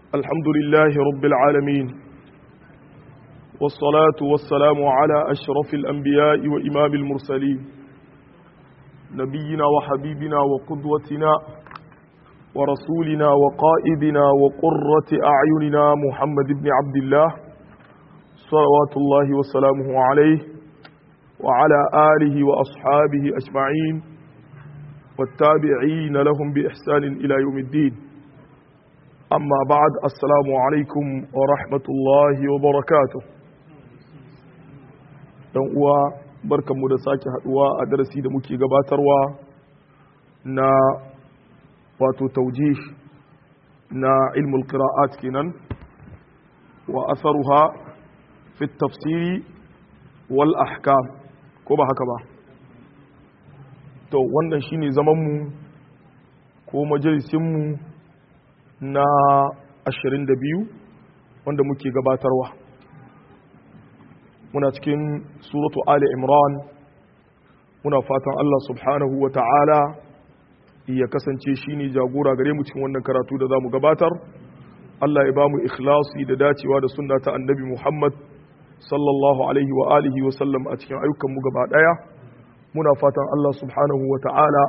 الحمد لله رب العالمين والصلاة والسلام على أشرف الأنبياء وإمام المرسلين نبينا وحبيبنا وقدوتنا ورسولنا وقائدنا وقرة أعيننا محمد بن عبد الله صلوات الله وسلامه عليه وعلى آله وأصحابه أجمعين والتابعين لهم بإحسان إلى يوم الدين أما بعد السلام عليكم ورحمة الله وبركاته dan uwa barkanmu da sake haduwa a darasi da muke gabatarwa na wato taujih na ilmul qira'at kenan wa asaruha fi tafsiri wal ahkam ko ba haka ba to wannan shine zaman mu ko majalisin mu na 22 wanda muke gabatarwa muna cikin suratu ali imran muna fatan Allah subhanahu wa ta'ala ya kasance shine jagora gare mu cikin wannan karatu da zamu gabatar Allah ya bamu ikhlasi da dacewa da sunna ta annabi Muhammad sallallahu alaihi wa alihi wa sallam a cikin ayyukan mu gaba daya muna fatan Allah subhanahu wa ta'ala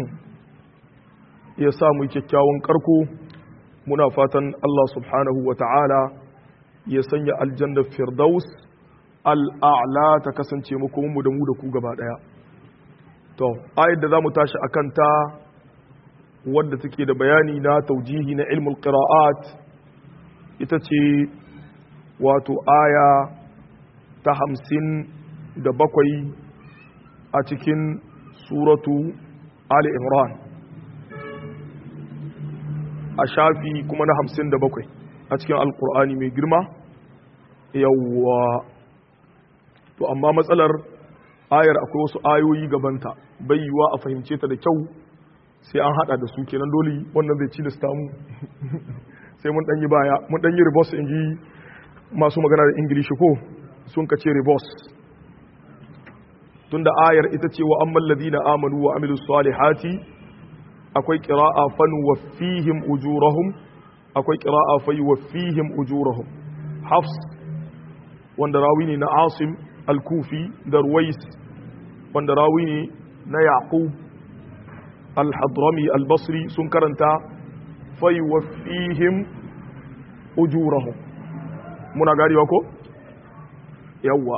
ya sa mu kyakkyawan karko muna fatan Allah subhanahu wa ta'ala ya sanya aljannar firdaus al'a'la ta kasance mu da mu da ku gaba ɗaya. To, ayat da za mu tashi a kanta wadda take da bayani na taujihi na ilmul qira'at ita ce wato aya ta hamsin da bakwai a cikin suratu Ali Imran. A shafi kuma na hamsin da bakwai a cikin Alƙur'ani mai girma, yawwa to amma matsalar ayar akwai wasu ayoyi gabanta bai yiwa a fahimce ta da kyau sai an hada da su kenan dole wannan zai ci da stamu sai mun danyi baya mun danyi reverse in ji masu magana da ingilishi ko sun kace reverse tunda ayar ita ce wa ammal ladina amanu wa amilus salihati akwai qira'a fan waffihim ujurahum akwai qira'a fa yuwaffihim ujurahum hafs wanda rawi ne na asim al-kufi da ruwais wanda rawi ne na yaqub al-hadrami al-basri sun karanta fayuwaffihim ujurahum muna garewa ko yawwa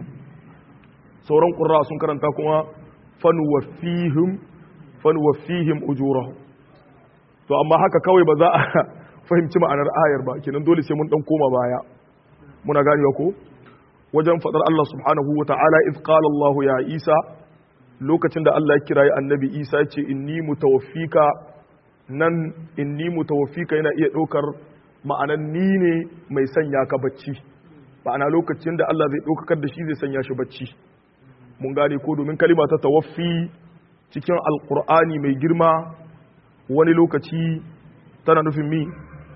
sauran qurra sun karanta kuma fanuwaffihim fanuwaffihim ujurahum to amma haka kawai ba za a fahimci ma'anar ayar ba kenan dole sai mun dan koma baya muna ganewa ko wajen fadar Allah subhanahu wa ta'ala iz qala Allah ya Isa lokacin da Allah ya kirayi annabi Isa ce inni mutawaffika nan inni mutawaffika yana iya ɗaukar ma'anan ni ne mai sanya ka bacci ma'ana lokacin da Allah zai ɗaukakar da shi zai sanya shi bacci mun gane ko domin kalima ta tawaffi cikin alkur'ani mai girma wani lokaci tana nufin mi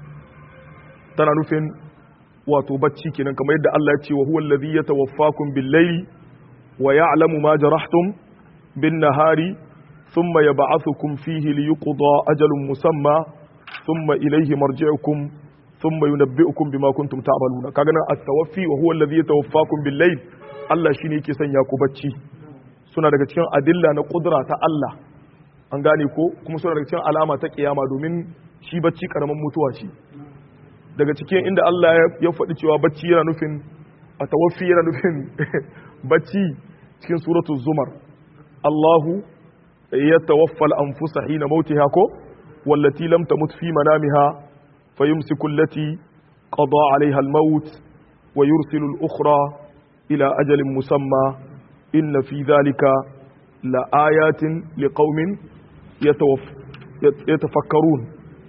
tana nufin wato bacci kenan kamar yadda Allah ya ce wa huwa allazi yatawaffakum bil-layli wa ya'lamu ma jarahtum bin-nahari thumma yab'athukum fihi liyuqda ajalun musamma thumma ilayhi marji'ukum thumma yunabbi'ukum bima kuntum ta'maluna kaga nan at-tawaffi wa huwa allazi yatawaffakum bil-layl Allah shine yake sanya ku bacci suna daga cikin adilla na kudura ta Allah an gane ko kuma suna daga cikin alama ta kiyama domin shi bacci karaman mutuwa ce daga cikin inda Allah ya faɗi cewa bacci yana nufin a tawaffi yana nufin bacci cikin suratul zumar Allahu ya tawaffal anfusa hina mautiha ko wallati lam tamut fi manamiha fayumsiku allati qada alaiha al-maut wa yursilu al-ukhra ila ajalin musamma inna fi dhalika la ayatin liqaumin yatafakkarun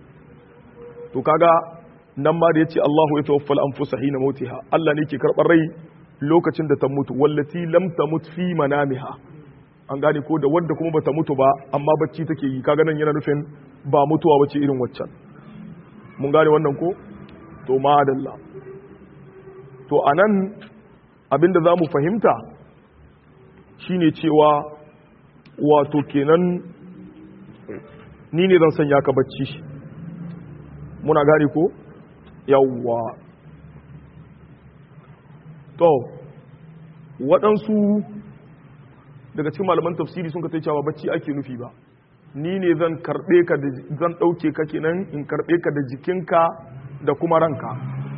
to kaga nan ma da ya ce Allahu ya tawaffal anfusa hina mautiha Allah ne ke karɓar rai lokacin da ta mutu wallati lam tamut fi manamiha an gane ko da wanda kuma bata mutu ba amma bacci take yi kaga nan yana nufin ba mutuwa bace irin waccan mun gane wannan ko to madalla to anan abinda zamu fahimta shine cewa wato kenan ni ne zan sanya ka bacci muna gane ko yawwa to waɗansu daga cikin malaman tafsiri sun ka tai cewa bacci ake nufi ba ni ne zan karɓe ka da zan ɗauke ka kenan in karɓe ka da jikinka da kuma ranka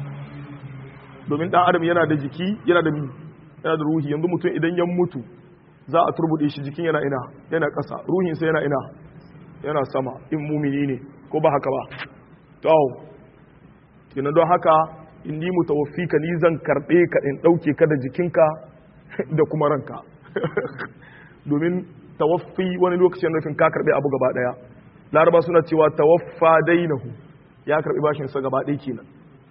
domin ɗan adam yana da jiki yana da yana da ruhi yanzu mutum idan ya mutu za a turbuɗe shi jikin yana ina yana ƙasa ruhinsa yana ina yana sama in mumini ne ko ba haka ba to kenan don haka in ni mutawaffika ni zan karɓe ka in ɗauke ka da jikinka da kuma ranka domin tawaffi wani lokacin nufin ka karɓe abu gaba ɗaya laraba suna cewa tawaffa dainahu ya karɓi bashinsa gaba ɗaya kenan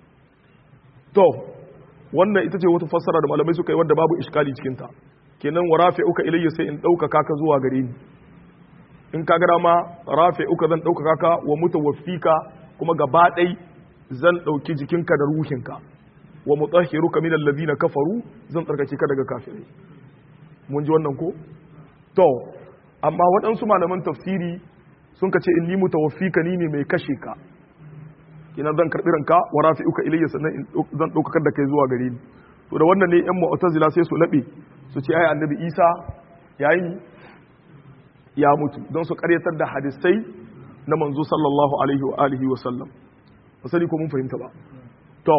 to wannan ita ce wata fassara da malamai suka yi wadda babu iskali cikinta kenan wa rafi uka ilayya sai in ɗaukaka ka zuwa gare ni in ka gara ma rafi uka zan ɗaukaka ka wa mutawaffika kuma gaba ɗai zan ɗauki jikinka da ruhinka wa mutahhiruka min alladhina kafaru zan tsarkake ka daga kafirai mun ji wannan ko to amma waɗansu malaman tafsiri sun ka ce inni mutawaffika ni ne mai kashe ka kina zan karɓi ranka wa rafi'uka ilayya sannan zan ɗaukakar da kai zuwa gare ni to da wannan ne yan mu'tazila sai su laɓe su ce ai annabi Isa yayi ya mutu don su karyatar da hadisai na manzo sallallahu alaihi wa alihi wa sallam ba sani ko mun fahimta ba to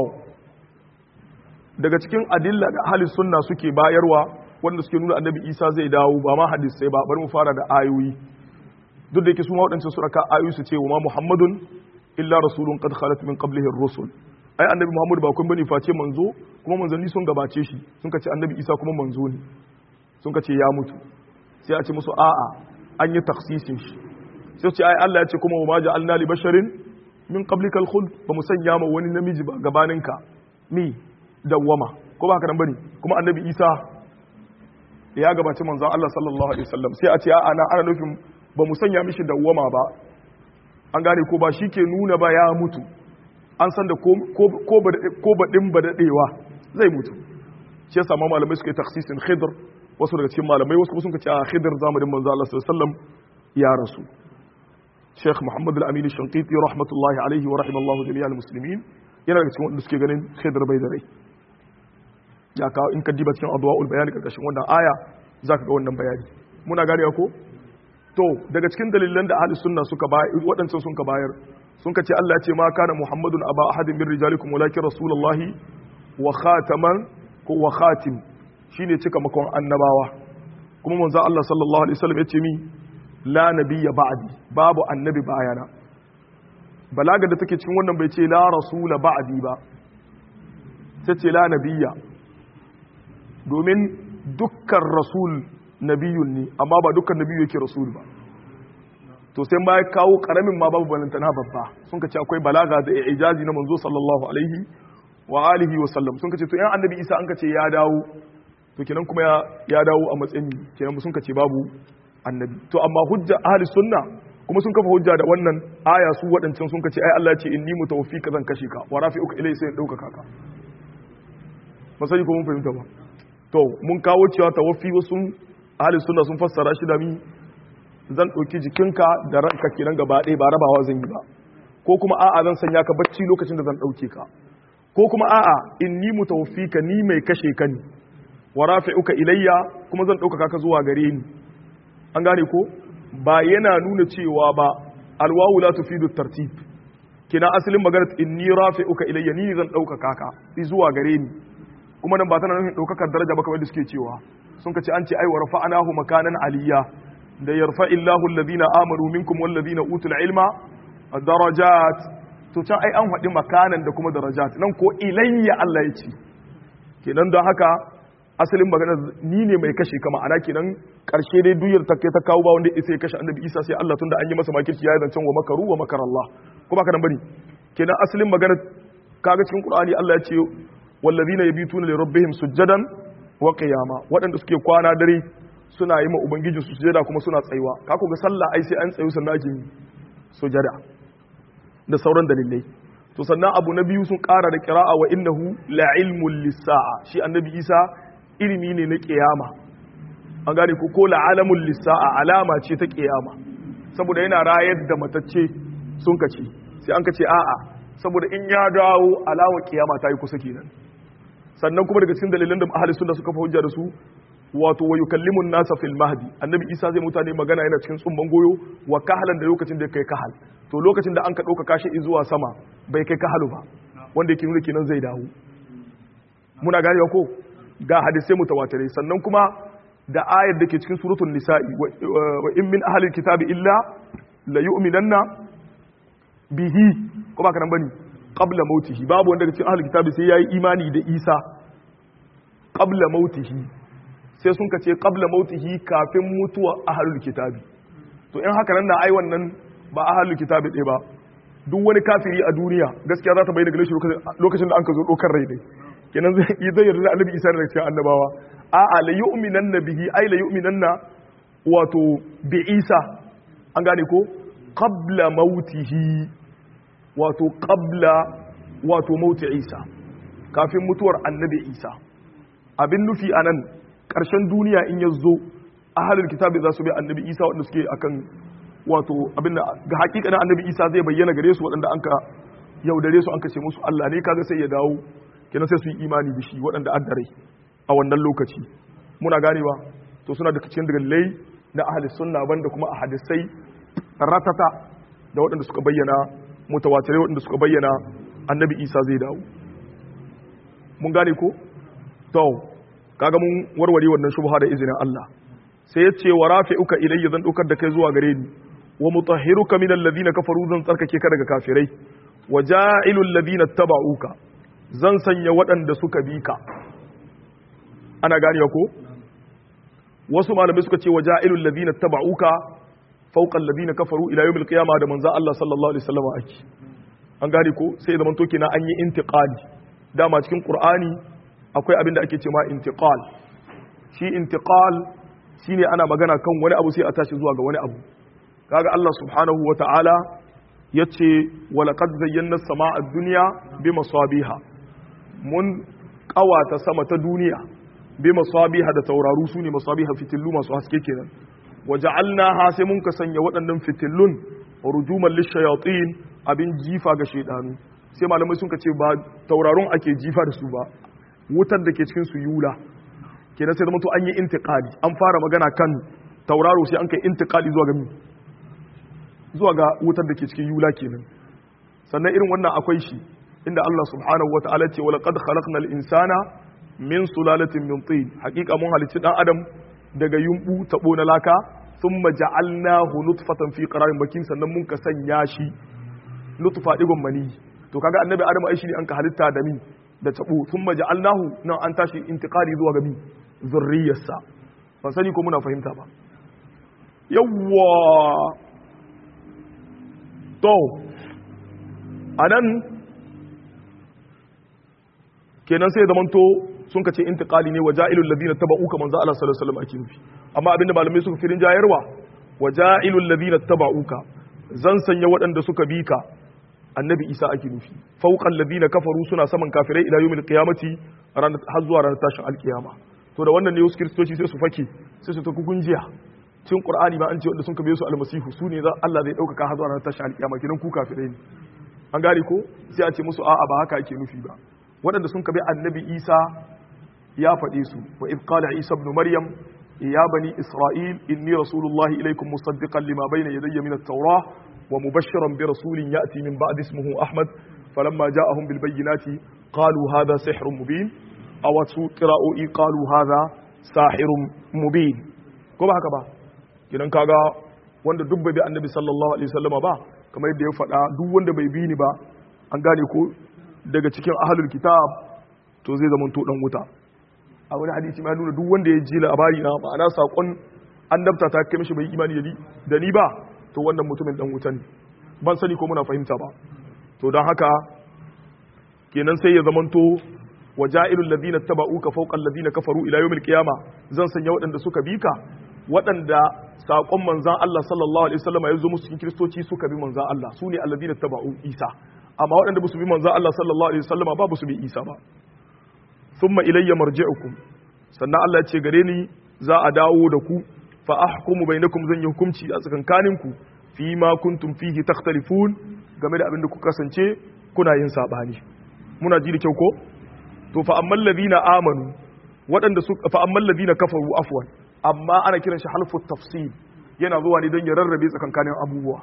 daga cikin adilla da ahli sunna suke bayarwa wanda suke nuna annabi Isa zai dawo ba ma hadisai ba bari mu fara da ayoyi duk da yake su ma waɗancan suraka ayoyi su ce wa ma muhammadun illa rasulun qad khalat min qablihi ar-rusul ai annabi muhammad ba kun bane face manzo kuma manzanni sun gabace shi sun kace annabi isa kuma manzo ne sun kace ya mutu sai a ce musu a'a an yi taksisin shi sai ce ai Allah ya ce kuma wa ma ja'alna li basharin min qablika al-khuld ba mu sanya ma wani namiji ba gabaninka mi dawwama ko ba haka nan bane kuma annabi isa ya gabaci manzon Allah sallallahu alaihi wasallam sai a ce a'a na ana nufin ba mu sanya mishi dawwama ba an gane ko ba shi ke nuna ba ya mutu an san da ko baɗin ba daɗewa zai mutu shi ya samu malamai suka yi taksisin khidr wasu daga cikin malamai wasu kuma sun ce a khidr zamanin manzo Allah sallallahu ya rasu Sheikh Muhammad al-Amin Shanqiti rahmatullahi alaihi wa rahimallahu jami'al muslimin yana daga cikin wanda suke ganin khidr bai da rai ya kawo in ka diba cikin adwaul bayani karkashin wannan aya zaka ga wannan bayani muna gane ko to daga cikin dalilan da ahli sunna suka bayar waɗancan sun ka bayar sun ka ce Allah ya ce ma kana muhammadun aba ahadin min rijalikum walakin rasulullahi wa khataman ko wa khatim shine cika makon annabawa kuma manzo Allah sallallahu alaihi wasallam ya ce mi la nabiyya ba'di babu annabi bayana balaga da take cikin wannan bai ce la rasula ba'di ba sai ce la nabiyya domin dukkan rasul nabiyun ne amma ba dukkan nabiyu yake rasul ba to sai ma ya kawo karamin ma babu balantana babba sun ka ce akwai balaga da ijazi na manzo sallallahu alaihi wa alihi wa sallam sun ka ce to yan annabi isa an ka ce ya dawo to kenan kuma ya dawo a matsayin kenan sun ka ce babu annabi to amma hujja ahli sunna kuma sun kafa hujja da wannan aya su waɗancan sun ka ce ai Allah ya ce inni mutawaffika zan kashe ka wa rafi'uka ilai sai dauka kaka masani ko mun fahimta ba to mun kawo cewa tawaffi wasu ahli sunna sun fassara shi da mi zan ɗauki jikinka da ranka kenan gaba ɗaya ba rabawa zan yi ba ko kuma a'a zan sanya ka bacci lokacin da zan ɗauke ka ko kuma a'a in ni mutawaffika ni mai kashe ka ne wa rafi'uka ilayya kuma zan ɗaukaka ka zuwa gare ni an gane ko ba yana nuna cewa ba alwawu la tufidu tartib kina asalin magana inni rafi'uka ilayya ni zan ɗaukaka ka zuwa gare ni kuma nan ba tana nufin ɗaukakar daraja ba kamar da suke cewa sun kace an ce ai wa rafa'nahu makanan aliyya da yarfa illahu alladhina amanu minkum walladhina utul ilma darajat to can ai an faɗi makanan da kuma darajat nan ko ilayya Allah ya ce kenan don haka asalin magana ni ne mai kashe kama ana kenan karshe dai duyar ta ta kawo ba wanda isa ya kashe annabi Isa sai Allah tunda an yi masa makirci ya zancen wa makaru wa makar Allah ko baka nan bane kenan asalin magana kaga cikin Qur'ani Allah ya ce wallazina yabituna li rabbihim sujadan wa qiyama waɗanda suke kwana dare suna yi ma ubangiji su sujada kuma suna tsayuwa ka ga sallah ai sai an tsayu sannan ake sujada da sauran dalilai to sannan abu na biyu sun ƙara da qira'a wa innahu la ilmul lisaa shi annabi Isa ilimi ne na kiyama an gane ko ko la alamul lisaa alama ce ta kiyama saboda yana rayar da matacce sun kace sai an kace a'a saboda in ya dawo alawa kiyama ta yi kusa kenan sannan kuma daga cikin dalilan da ahli sunna suka fa hujja da su wato wa yukallimun nasa fil mahdi annabi isa zai mutane magana yana cikin tsumban goyo wa kahalan da lokacin da kai kahal to lokacin da an ka dauka kashi zuwa sama bai kai kahalu ba wanda yake nuna kenan zai dawo muna ganewa ko ga hadisai mutawatirai sannan kuma da ayar da ke cikin suratul nisa'i wa in min ahli kitabi illa la yu'minanna bihi ko ba ka nan bane qabla mautihi babu wanda daga cikin ahli kitabi sai yayi imani da Isa qabla mautihi sai sun kace qabla mautihi kafin mutuwa ahlul kitabi to in haka nan na ai wannan ba ahlul kitabi ɗaya ba duk wani kafiri a duniya gaskiya za ta bayyana gare shi lokacin da an ka zo dokar rai dai kenan zai yi zai yarda annabi isa da cikin annabawa a'a la yu'minanna bihi ai la yu'minanna wato bi isa an gane ko qabla mautihi wato qabla wato mauti isa kafin mutuwar annabi isa abin nufi anan karshen duniya in ya zo ahalul kitabi za su bi annabi isa wanda suke akan wato abin da ga hakikanin annabi isa zai bayyana gare su waɗanda an ka yaudare su an ka ce musu allah ne kaga sai ya dawo kenan sai su yi imani da shi waɗanda an dare a wannan lokaci muna ganewa to suna da cikin dalilai na ahli sunna banda kuma a hadisai ratata da waɗanda suka bayyana mutawatirai waɗanda suka bayyana annabi isa zai dawo mun gane ko to kaga mun warware wannan shubha da izinin Allah sai yace wa rafi'uka ilayya zan dukar da kai zuwa gare ni wa mutahhiruka min alladhina kafaru zan tsarkake ka daga kafirai wa ja'ilul ladina tabauka zan sanya waɗanda suka bi ka ana ganewa ko wasu malamai suka ce wa ja'ilul ladina tabauka fawqa alladhina kafaru ila yawmil qiyamah da manzo Allah sallallahu alaihi wasallam ake an gane ko sai zaman to kenan an yi intiqali dama cikin qur'ani akwai abin da ake ce ma intiqal shi intiqal shine ana magana kan wani abu sai a tashi zuwa ga wani abu kaga Allah subhanahu wata'ala yace walaqad zayyana as-samaa ad-dunya bimasabiha mun kawata sama ta duniya bimasabiha da tauraru sune masabiha fitillu masu haske kenan waja'alnaha sai mun ka sanya waɗannan fitillun rujuman lishayatin abin jifa ga shaydanu sai malamai sun ka ce ba taurarun ake jifa da su ba wutar da ke cikin su yula kenan sai zama to an yi intiqali an fara magana kan tauraro sai an kai intiqali zuwa ga zuwa ga wutar da ke cikin yula kenan sannan irin wannan akwai shi inda Allah subhanahu wataala ce wala qad khalaqnal insana min sulalatin min tin hakika mun halicci dan adam daga yumbu tabo na laka thumma ja'alnahu nutfatan fi qararin makin sannan mun ka sanya shi nutfa digon mani to kaga annabi adam ai shi ne an ka halitta da mi da tabo sun maja'alnahu nan an tashi intiqali zuwa gabi zurriyarsa ban sani ko muna fahimta ba yawwa to anan kenan sai da manto sun kace intiqali ne waja'ilul ladina tabauka manzo Allah sallallahu alaihi wasallam ake nufi amma abinda malamai suka firin jayarwa waja'ilul ladina tabauka zan sanya waɗanda suka bi ka annabi isa ake nufi fauqal ladina kafaru suna saman kafirai ila yawmil qiyamati har zuwa ranar tashin alkiyama to da wannan ne wasu kiristoci sai su fake sai su ta kungiya cikin qur'ani ba an ce wanda sun kabe su almasihu su ne Allah zai dauka har zuwa ranar tashin alkiyama kidan ku kafirai ne an gane ko sai a ce musu a'a ba haka ake nufi ba waɗanda sun kabe annabi isa ya faɗe su wa id qala isa ibn maryam ya bani isra'il inni rasulullahi ilaykum musaddiqan lima bayna yadayya min at-taurah ومبشرا برسول يأتي من بعد اسمه أحمد فلما جاءهم بالبينات قالوا هذا سحر مبين أو قراءوا قالوا هذا ساحر مبين كما هكذا kidan kaga wanda duk bai bi annabi sallallahu alaihi wasallama ba kamar yadda ya faɗa duk wanda bai bi ni ba an gane ko daga cikin ahlul kitab to zai zama to dan wuta a wani hadisi ma nuna duk wanda ya ji labari na ma'ana sakon annabta ta kai mishi bai imani da ni ba to wannan mutumin dan wuta ne ban sani ko muna fahimta ba to don haka kenan sai ya zamanto waja'ilul ladina tabauka fawqa alladina kafaru ila yawmil qiyama zan sanya waɗanda suka bi ka waɗanda saƙon manzan Allah sallallahu alaihi wasallam ya zo musu cikin kristoci suka bi manzan Allah su ne alladina tabau Isa amma waɗanda ba su bi manzan Allah sallallahu alaihi wasallam ba ba su bi Isa ba thumma ilayya marji'ukum sannan Allah ya ce gare ni za a dawo da ku fa ahkumu bainakum zan yi hukunci a tsakankaninku fi ma kuntum fihi takhtalifun game da abin da ku kasance kuna yin sabani muna ji da kyau ko to fa ammal ladina amanu waɗanda su fa ammal ladina kafaru afwan amma ana kiran shi halfu tafsil yana zuwa ne don ya rarrabe tsakankanin abubuwa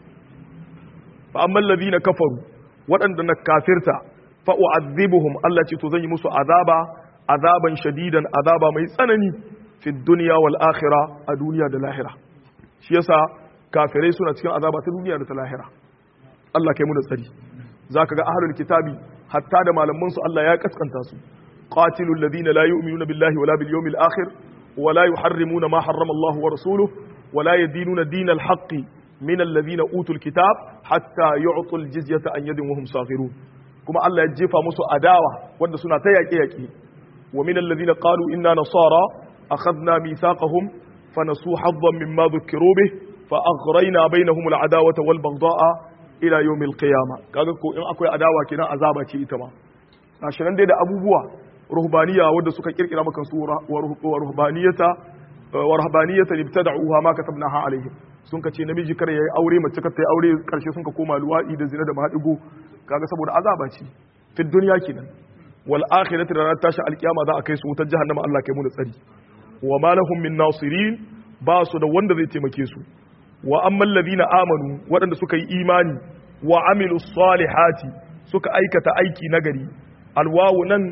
fa ammal ladina kafaru waɗanda na kafirta fa u'adhibuhum Allah ce to zan yi musu azaba azaban shadidan azaba mai tsanani fi dunya wal akhirah a duniya da lahira shi yasa kafirai suna cikin azaba ta duniya da ta lahira Allah kai mu da tsari zaka ga ahlul kitabi hatta da malaman su Allah ya kaskanta su qatilul ladina la yu'minuna billahi wala bil yawmil akhir wala yuharrimuna ma harrama Allah wa rasuluhu wala yadinuna dinal haqqi min alladhina utul kitab hatta yu'tul jizyata an yadin wa hum saghirun kuma Allah ya jefa musu adawa wanda suna ta yaƙe yaƙe wa min alladhina qalu inna nasara akhadna mithaqahum فنسوا حظا مما ذكروا به فأغرينا بينهم العداوة والبغضاء إلى يوم القيامة kaga ko in akwai adawa kenan azaba ce ita ma gashinan dai da abubuwa ruhbaniya wanda suka kirkira maka su wa ruhbaniyata wa ruhbaniyata ibtada'uha ma katabnaha alaihim sun ka ce namiji kar yayi aure mace kar ta yi aure karshe sun ka koma luwadi da zina da mahadigo kaga saboda azaba ce fi dunya kenan wal akhirati da tashi alkiyama za a kai su wutar jahannama Allah kai mu da tsari wa ma lahum min nasirin ba su da wanda zai taimake su wa amman ladina amanu waɗanda suka yi imani wa amilu salihati suka aikata aiki nagari alwawu nan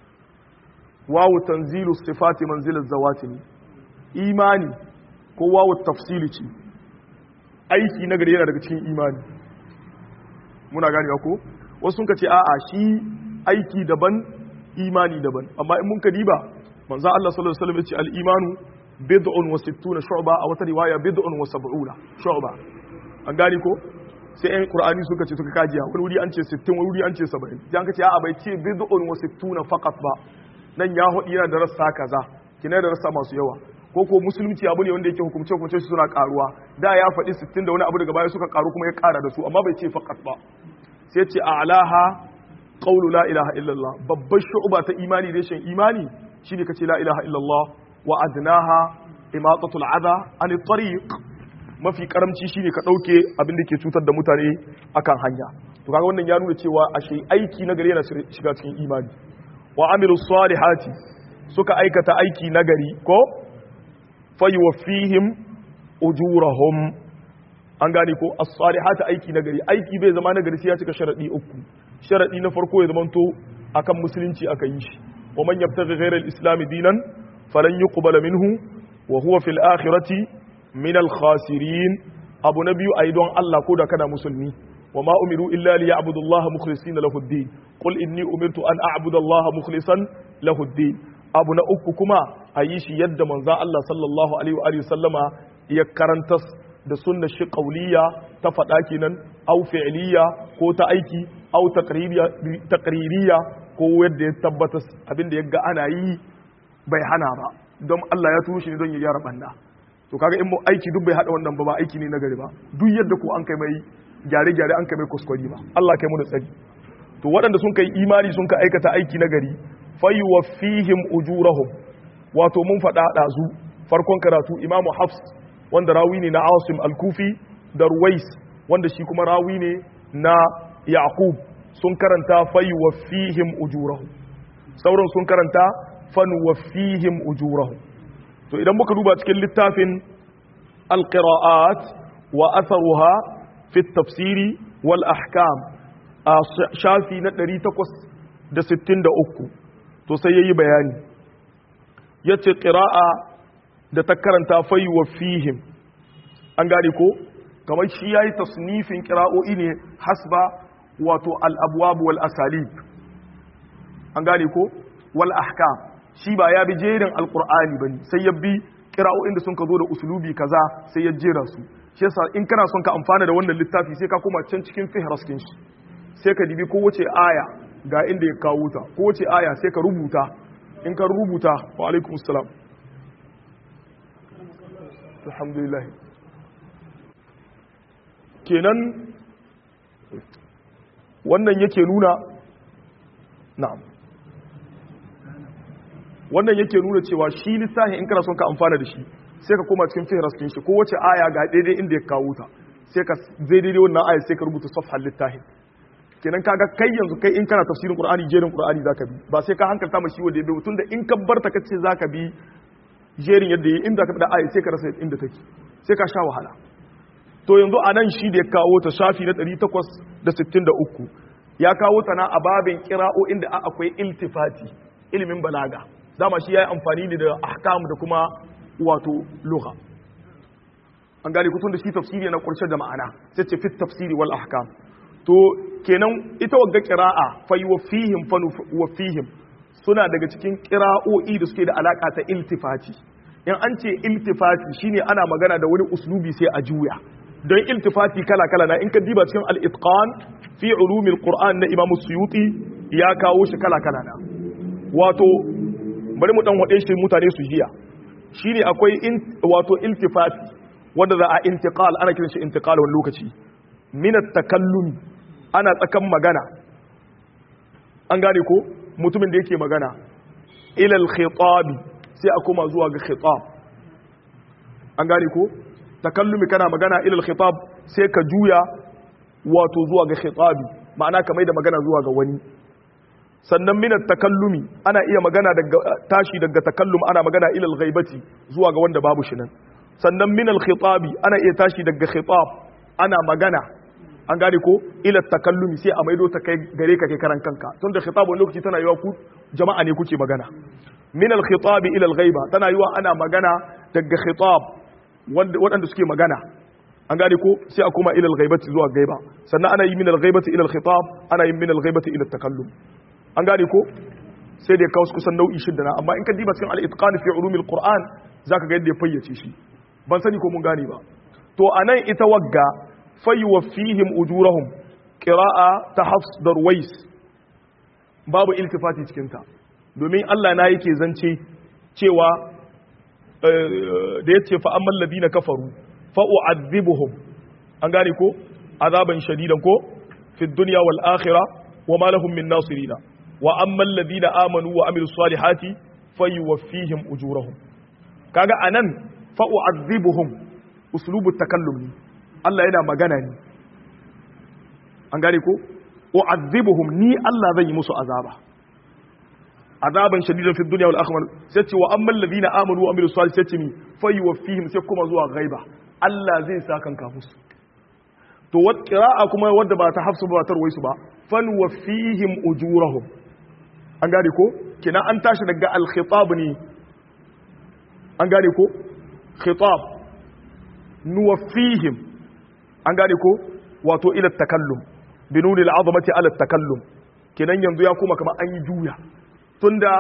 wawu tanzilu sifati manzilaz zawati ne imani ko wawu tafsili ce aiki nagari yana daga cikin imani muna gane ko wasu sun ka ce a'a shi aiki daban imani daban amma in mun ka diba manzo Allah sallallahu alaihi wasallam ya ce al-imanu bid'un wa sittuna shu'ba a wata riwaya bid'un wa sab'una shu'ba an gani ko sai ɗan qur'ani suka ce suka kajiya wani wuri an ce 60 wani wuri an ce 70 dan ka ce a'a bai ce bid'un wa sittuna faqat ba nan ya hudi yana da rassa kaza kina da rassa masu yawa ko ko musulunci abu ne wanda yake hukumce hukumce suna karuwa da ya faɗi 60 da wani abu daga baya suka karu kuma ya kara da su amma bai ce faqat ba sai ce a'laha qawlu la ilaha illallah babbar shu'ba ta imani reshen imani shine kace la ilaha illallah wa adnaha imatatul adha an tariq mafi karamci shine ka dauke abin da ke cutar da mutane akan hanya to kaga wannan ya nuna cewa ashe aiki na gari yana shiga cikin imani wa amilu salihati suka aikata aiki nagari ko fayuwaffihim ujurahum an gane ko as-salihati aiki nagari aiki bai zama nagari sai ya cika sharadi uku sharadi na farko ya zamanto akan musulunci aka yi shi wa man yabtaghi ghayra al-islam dinan falan yuqbala minhu wa huwa fil akhirati min al-khasirin abu nabiyu aidan Allah ko da kana musulmi wa ma umiru illa liya'budu Allah mukhlisina lahu ad-din qul inni umirtu an a'budu Allah mukhlisan lahu ad-din abu na uku kuma ayi shi yadda manzo Allah sallallahu alaihi wa alihi sallama ya karanta da sunnar shi qauliya ta faɗa kenan au fi'liya ko ta aiki au taqririya ko yadda ya tabbata abinda ya ga ana yi bai hana ba don Allah ya turo shi ne don ya gyara banda to kaga in mu aiki duk bai hada wannan ba ba aiki ne na gari ba duk yadda ko an kai mai gyare gyare an kai mai kuskure ba Allah kai mu da tsari to waɗanda sun kai imani sun ka aikata aiki na gari fayuwaffihim ujurahum wato mun faɗa ɗazu farkon karatu imamu hafs wanda rawi ne na asim al-kufi da ruwais wanda shi kuma rawi ne na yaqub sun karanta fayuwaffihim ujurahum sauran sun karanta fanuwaffihim ujurahum to idan muka duba cikin littafin alqira'at wa atharuha fi tafsiri wal ahkam a shafi na 863 to sai yayi bayani yace qira'a da ta karanta fayuwaffihim an gane ko kamar shi yayi tasnifin qira'o'i ne hasba wato al-abwab wal asalib an gane ko wal ahkam shi ba ya bi jerin alkur'ani ba ne sai ya bi kira'o'in da sun ka zo da usulubi kaza sai ya jera su shi yasa in kana son ka amfana da wannan littafi sai ka koma can cikin fihraskin shi sai ka dibi kowace aya ga inda ya kawo ta kowace aya sai ka rubuta in ka rubuta wa alaikum assalam alhamdulillah kenan wannan yake nuna na'am wannan yake nuna cewa shi lissafi in kana son ka amfana da shi sai ka koma cikin fihraskin shi ko wace aya ga daidai inda ya kawo ta sai ka zai daidai wannan aya sai ka rubuta safhar littafin kenan kaga kai yanzu kai in kana tafsirin qur'ani jerin qur'ani zaka bi ba sai ka hankalta mashi wanda ya tunda in ka barta kace zaka bi jerin yadda yi inda ka bi da ayi sai ka rasa inda take sai ka sha wahala to yanzu anan shi da ya kawo ta shafi na 863 ya kawo ta na a babin qira'o inda akwai iltifati ilimin balaga dama shi yayi amfani ne da ahkam da kuma wato lugha an gane kutun da shi tafsiri na kurshe da ma'ana sai ce fit tafsiri wal ahkam to kenan ita wagga qira'a fa yuwaffihim fa yuwaffihim suna daga cikin qira'o'i da suke da alaka ta iltifati in an ce iltifati shine ana magana da wani uslubi sai a juya don iltifati kala kala na in ka diba cikin al-itqan fi ulumil qur'an na imam suyuti ya kawo shi kala kala na wato bari mu dan wade shi mutane su jiya shine akwai wato iltifati wanda za a intiqal ana kiran shi intiqal wani lokaci min at-takallum ana tsakan magana an gane ko mutumin da yake magana ila al-khitab sai a koma zuwa ga khitab an gane ko takallumi kana magana ila al-khitab sai ka juya wato zuwa ga khitabi ma'ana ka mai da magana zuwa ga wani sannan min at-takallumi ana iya magana daga tashi daga takallum ana magana ila al-ghaibati zuwa ga wanda babu shi nan sannan min al-khitabi ana iya tashi daga khitab ana magana an gane ko ila takallumi sai a maido ta kai gare ka kai karan kanka tun da khitab wani lokaci tana yiwa ku jama'a ne kuke magana min al-khitabi ila al-ghaiba tana yiwa ana magana daga khitab waɗanda suke magana an gane ko sai a koma ila al-ghaibati zuwa gaiba sannan ana yi min al-ghaibati ila al-khitab ana yi min al-ghaibati ila takallum an gane ko sai da ya kawo kusan nau'i shidda na amma in ka diba cikin al-itqan fi ulumil qur'an zaka ga yadda ya fayyace shi ban sani ko mun gane ba to anan ita wagga fayuwaffihim ujurahum qira'a ta hafs da ruwais babu iltifati cikin ta domin Allah na yake zance cewa da yace fa ammal ladina kafaru fa u'adhibuhum an gane ko azaban shadidan ko fi dunya wal akhirah wa ma lahum min nasirina wa ammal ladina amanu wa amilus salihati fayuwaffihim ujurahum kaga anan fa u'adhibuhum uslubu takallum ne Allah yana magana ne an gane ko u'adhibuhum ni Allah zan yi musu azaba azaban shadidan fi dunya wal akhirah sai ce wa ammal ladina amanu wa amilus salihati sai ce mi fa yuwaffihim sai kuma zuwa ghaiba Allah zai sa kanka musu to wat qira'a kuma wadda ba ta hafsu ba ta ruwaisu ba fan waffihim ujurahum an gane ko kina an tashi daga al khitab ne an gane ko khitab nuwaffihim an gane ko wato ila takallum binuni al'azamati ala takallum kenan yanzu ya kuma kamar an yi juya tunda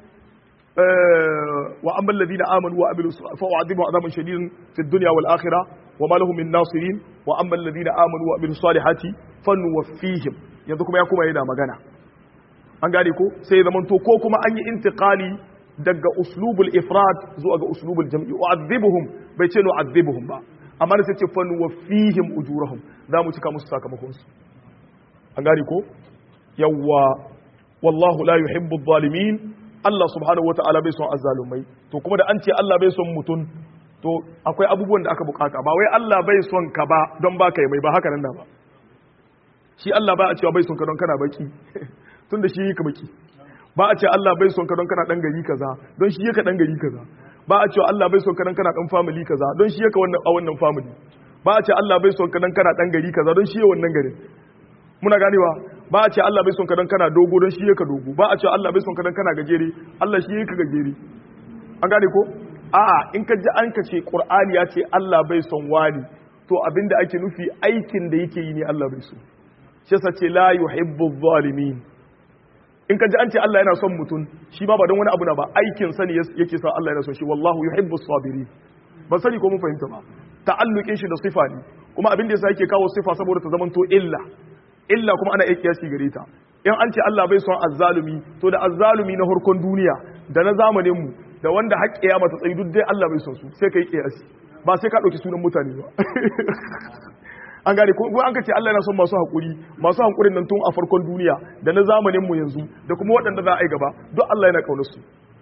wa amma alladhina amanu wa amilu fa u'adhibu azaban shadidan fi dunya wal akhirah wa ma lahum min nasirin wa amma alladhina amanu wa amilu salihati fanuwaffihim yanzu kuma ya kuma yana magana an gane ko sai zaman to ko kuma an yi intiqali daga uslubul ifrad zuwa ga uslubul jam'i u'adhibuhum bai ce nu'adhibuhum ba amma da sai ce fa nuwaffihim ujurahum za mu cika musu sakamakon su an gane ko yawwa wallahu la yuhibbu adh-dhalimin Allah subhanahu wata'ala bai son azzalumai to kuma da an ce Allah bai son mutun to akwai abubuwan da aka bukata ba wai Allah bai son ka ba don baka yi mai ba haka nan da ba shi Allah ba a cewa bai son ka don kana baki tunda shi ka baki ba a ce Allah bai son ka don kana dan gari kaza don shi yaka dan gari kaza ba a ce Allah bai son ka don kana dan family kaza don shi yaka wannan a wannan family ba a ce Allah bai son ka don kana dan gari kaza don shi yake wannan garin muna ganewa ba a ce Allah bai son ka don kana dogo don shi yaka dogo ba a ce Allah bai son ka don kana gajere Allah shi yake gajere an gane ko a'a in ka ji an ka ce Qur'ani ya ce Allah bai son wani to abinda ake nufi aikin da yake yi ne Allah bai so shi yasa ce la yuhibbu zalimin in ka ji an ce Allah yana son mutum shi ba ba don wani abu na ba aikin sani yake sa Allah yana son shi wallahu yuhibbu sabiri ban sani ko mun fahimta ba ta'alluqin shi da sifa ne kuma abin da yasa yake kawo sifa saboda ta zamanto illa illa kuma ana iya kiyasi gare ta in an ce Allah bai son azzalumi to da azzalumi na harkon duniya da na zamanin mu da wanda haƙƙiya mata tsayi duk dai Allah bai son su sai kai kiyasi ba sai ka dauki sunan mutane ba an gane ko an ka ce Allah yana son masu haƙuri masu haƙurin nan tun a farkon duniya da na zamanin mu yanzu da kuma waɗanda za a yi gaba duk Allah yana kaunar su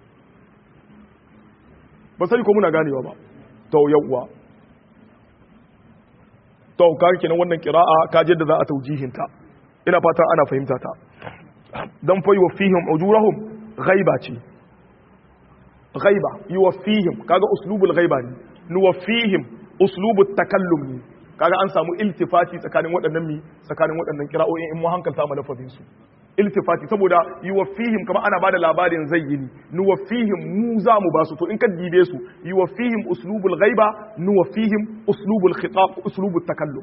ba sani ko muna ganewa ba to yawwa to ka kenan wannan qira'a ka je da za a taujihinta ina fata ana fahimta ta dan fa yuwaffihim ujurahum ghaiba ce ghaiba yuwaffihim kaga uslubul ghaiba ne nuwaffihim uslubut takallum ne kaga an samu iltifati tsakanin waɗannan mi tsakanin waɗannan kira'o'in in mu hankalta mu lafazin su iltifati saboda yuwaffihim kama ana bada labarin zayyini nuwaffihim mu za mu basu to in ka dibe su yuwaffihim uslubul ghaiba nuwaffihim uslubul khitab uslubut takallum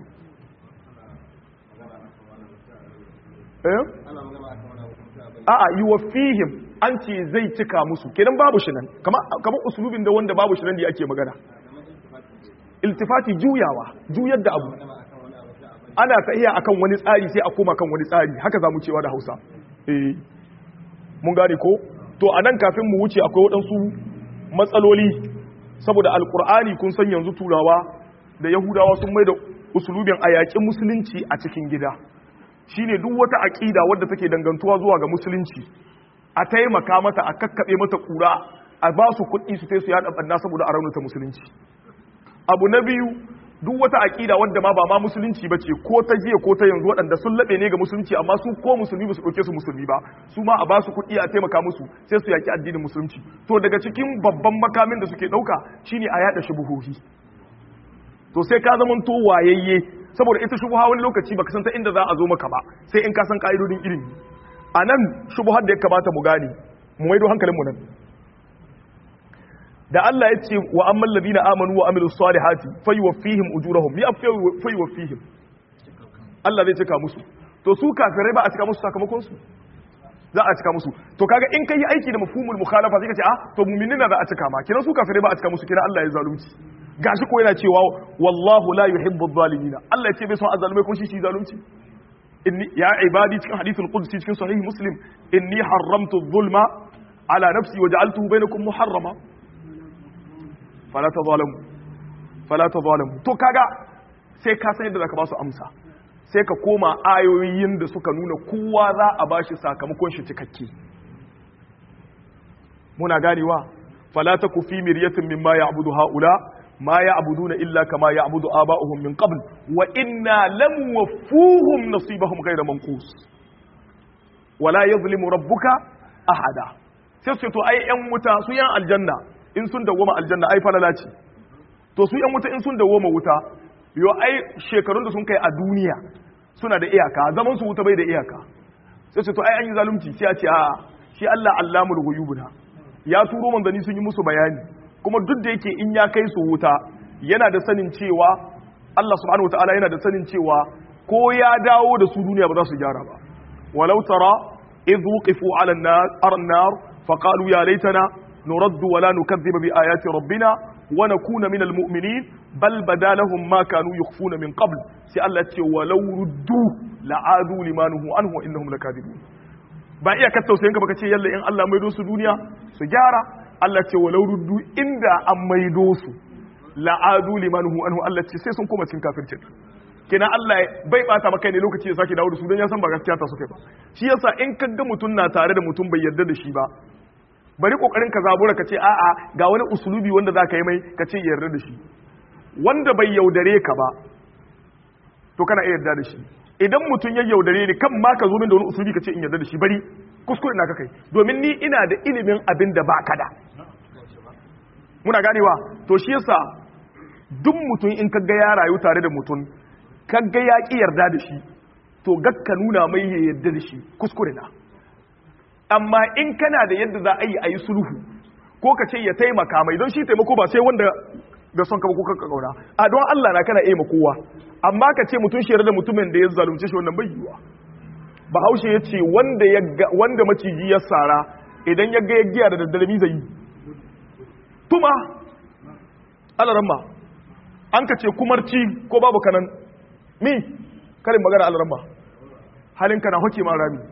eh a'a yuwaffihim an ce zai cika musu kenan babu shi nan kama kama uslubin da wanda babu shi nan da ake magana iltifati juyawa juyar da abu ana tahiya akan wani tsari sai a koma kan wani tsari haka za mu cewa da hausa eh mun gane ko to a nan kafin mu wuce akwai waɗansu matsaloli saboda alkur'ani kun san yanzu turawa da yahudawa sun mai da usulubin a yaƙin musulunci a cikin gida shine duk wata aƙida wadda take dangantuwa zuwa ga musulunci a taimaka mata a kakkaɓe mata ƙura a ba su kuɗi su sai su yaɗa ɓanna saboda a raunata musulunci abu na biyu duk wata aƙida wadda ma ba ma musulunci ba ce ko ta jiya ko ta yanzu waɗanda sun laɓe ne ga musulunci amma su ko musulmi ba su ɗauke su musulmi ba su ma a ba su kuɗi a taimaka musu sai su yaƙi addinin musulunci to daga cikin babban makamin da suke ɗauka shine a yaɗa shubuhohi to sai ka zama to wayayye saboda ita shubuha wani lokaci baka san ta inda za a zo maka ba sai in ka san ƙa'idodin ilimi a nan shubuhar da ya kamata mu gane mu maido hankalinmu nan da Allah ya ce wa amman ladina amanu wa amilus salihati fayuwaffihim ujurahum ya fayuwaffihim Allah zai cika musu to su kafirai ba a cika musu sakamakon su za a cika musu to kaga in kai aiki da mafhumul mukhalafa sai ka ce ah to mu'minin za a cika ma kina su kafirai ba a cika musu kina Allah ya zalunci gashi ko yana cewa wallahu la yuhibbu adh-dhalimin Allah ya ce bai son azzalumai ko shi shi zalunci inni ya ibadi cikin hadithul qudsi cikin sahih muslim inni haramtu adh-dhulma ala nafsi wa ja'altuhu bainakum muharrama fala ta zalamu fala ta zalamu to kaga sai ka san yadda zaka ba su amsa sai ka koma ayoyin da suka nuna kowa za a bashi sakamakon shi cikakke muna ganewa fala ta kufi miryatin mimma ya'budu haula ma ya'buduna illa kama ya'budu aba'uhum min qabl wa inna lam wafuhum nasibahum ghayra manqus wala yadhlimu rabbuka ahada sai su to ai yan wuta su yan aljanna in sun dawoma aljanna ai falala ce to su yan wuta in sun dawoma wuta yo ai shekarun da sun kai a duniya suna da iyaka zaman su wuta bai da iyaka sai ce to ai an yi zalunci sai a ce a shi Allah allamul ghuyubuna ya turo manzanni sun yi musu bayani kuma duk da yake in ya kai su wuta yana da sanin cewa Allah subhanahu wataala yana da sanin cewa ko ya dawo da su duniya ba za su gyara ba walau tara idh wuqifu ala an-nar faqalu ya laitana نرد ولا نكذب بآيات ربنا ونكون من المؤمنين بل بدا لهم ما كانوا يخفون من قبل سألت ولو ردوا لعادوا لما نهوا عنه وإنهم لكاذبون ba iya ka tausayin ka baka ce yalla in Allah maido su duniya su gyara Allah ce walau ruddu inda an maido su la'adu limanhu anhu Allah ce sai sun koma cikin kafircin kina Allah bai bata maka ne lokaci ya sake dawo da su don ya san ba gaskiya ta suka ba shi yasa in ka ga mutum na tare da mutum bai yarda da shi ba bari kokarin ka zabura ka ce a'a ga wani usulubi wanda za ka yi mai ka ce yarda da shi wanda bai yaudare ka ba to kana iya yarda da shi idan mutum ya yaudare ni kan ma ka zo min da wani usulubi ka ce in yarda da shi bari kuskure na ka kai domin ni ina da ilimin abin da ba ka da muna ganewa to shi yasa duk mutum in ka ga ya rayu tare da mutum ka ga ya ki yarda da shi to gakka nuna mai ya yarda da shi kuskure na amma in kana da yadda za a yi a yi sulhu ko ka ce ya taimaka mai don shi taimako ba sai wanda ga son kaba ko kanka kauna a don Allah na kana iya kowa amma ka ce mutum shi da mutumin da ya zalunce shi wannan bai yiwa bahaushe ya ce wanda ya wanda maciji ya sara idan ya ga ya giya da daddare zai yi tuma alaramma an ka ce kumarci ko babu kanan mi karin magana alaramma halinka na hoke ma rami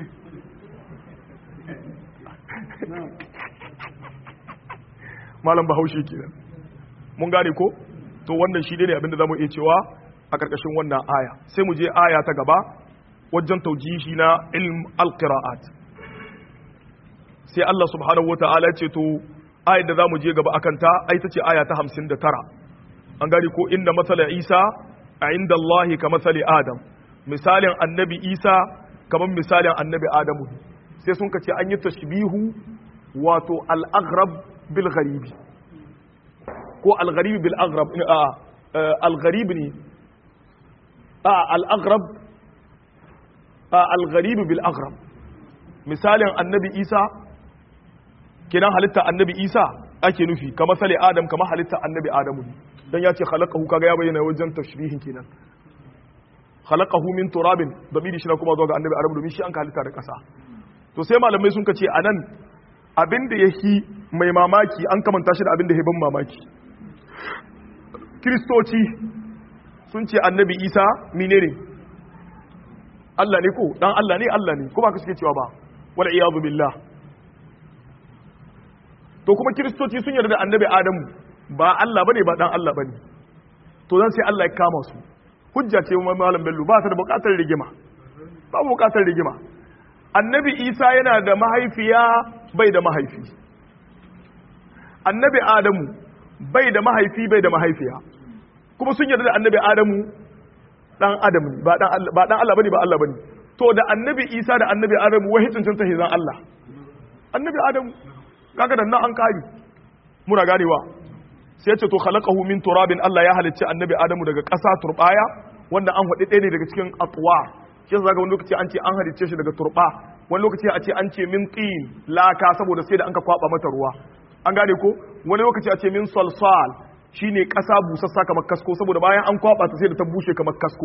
malam bahaushe kenan mun gane ko to wannan shi ne abinda zamu iya cewa a karkashin wannan aya sai mu je aya ta gaba wajen taujihi na ilm alqiraat sai Allah subhanahu wataala ya ce to ayar da zamu je gaba akan ta ai tace aya ta 59 an gane ko inda masala Isa a inda Allah ka masali Adam misalin annabi isa kamar misalin annabi adamu sai sun kace an yi tashbihu wato al-aghrab bil gharibi ko al-gharib bil aghrab a al-gharib ne a al-aghrab a al-gharib bil aghrab misalin annabi isa kenan halitta annabi isa ake nufi kamar sale adam kamar halitta annabi adamu dan ya ce khalaqahu kaga ya bayyana wajen tashbihin kenan khalaqahu min turabin damiri shi na kuma zuwa ga annabi adamu domin shi an halitta da kasa to sai malamai sun kace anan abin da yahi mai mamaki an kamanta shi da abin da ya ban mamaki kristoci sun ce annabi isa menene Allah ne ko dan Allah ne Allah ne kuma ka suke cewa ba wal iyadu billah to kuma kiristoci sun yarda da annabi adamu ba Allah bane ba dan Allah bane to zan sai Allah ya kama su hujja ce wa malam bello ba ta da bukatar rigima ba bukatar rigima annabi isa yana da mahaifiya bai da mahaifi annabi adamu bai da mahaifi bai da mahaifiya kuma sun yarda da annabi adamu dan adam ne ba dan Allah ba dan Allah bane ba Allah bane to da annabi isa da annabi adamu wai cancanta hizan Allah annabi adamu kaga da nan an kari muna ganewa sai ce to khalaqahu min turabin Allah ya halicci annabi Adamu daga ƙasa turbaya wanda an faɗi ɗaya ne daga cikin atwa shi yasa wani lokaci an ce an halicce shi daga turba wani lokaci a ce an ce min tin laka saboda sai da an ka kwaba mata ruwa an gane ko wani lokaci a ce min salsal shine ƙasa busassa kamar kasko saboda bayan an kwaba ta sai da ta bushe kamar kasko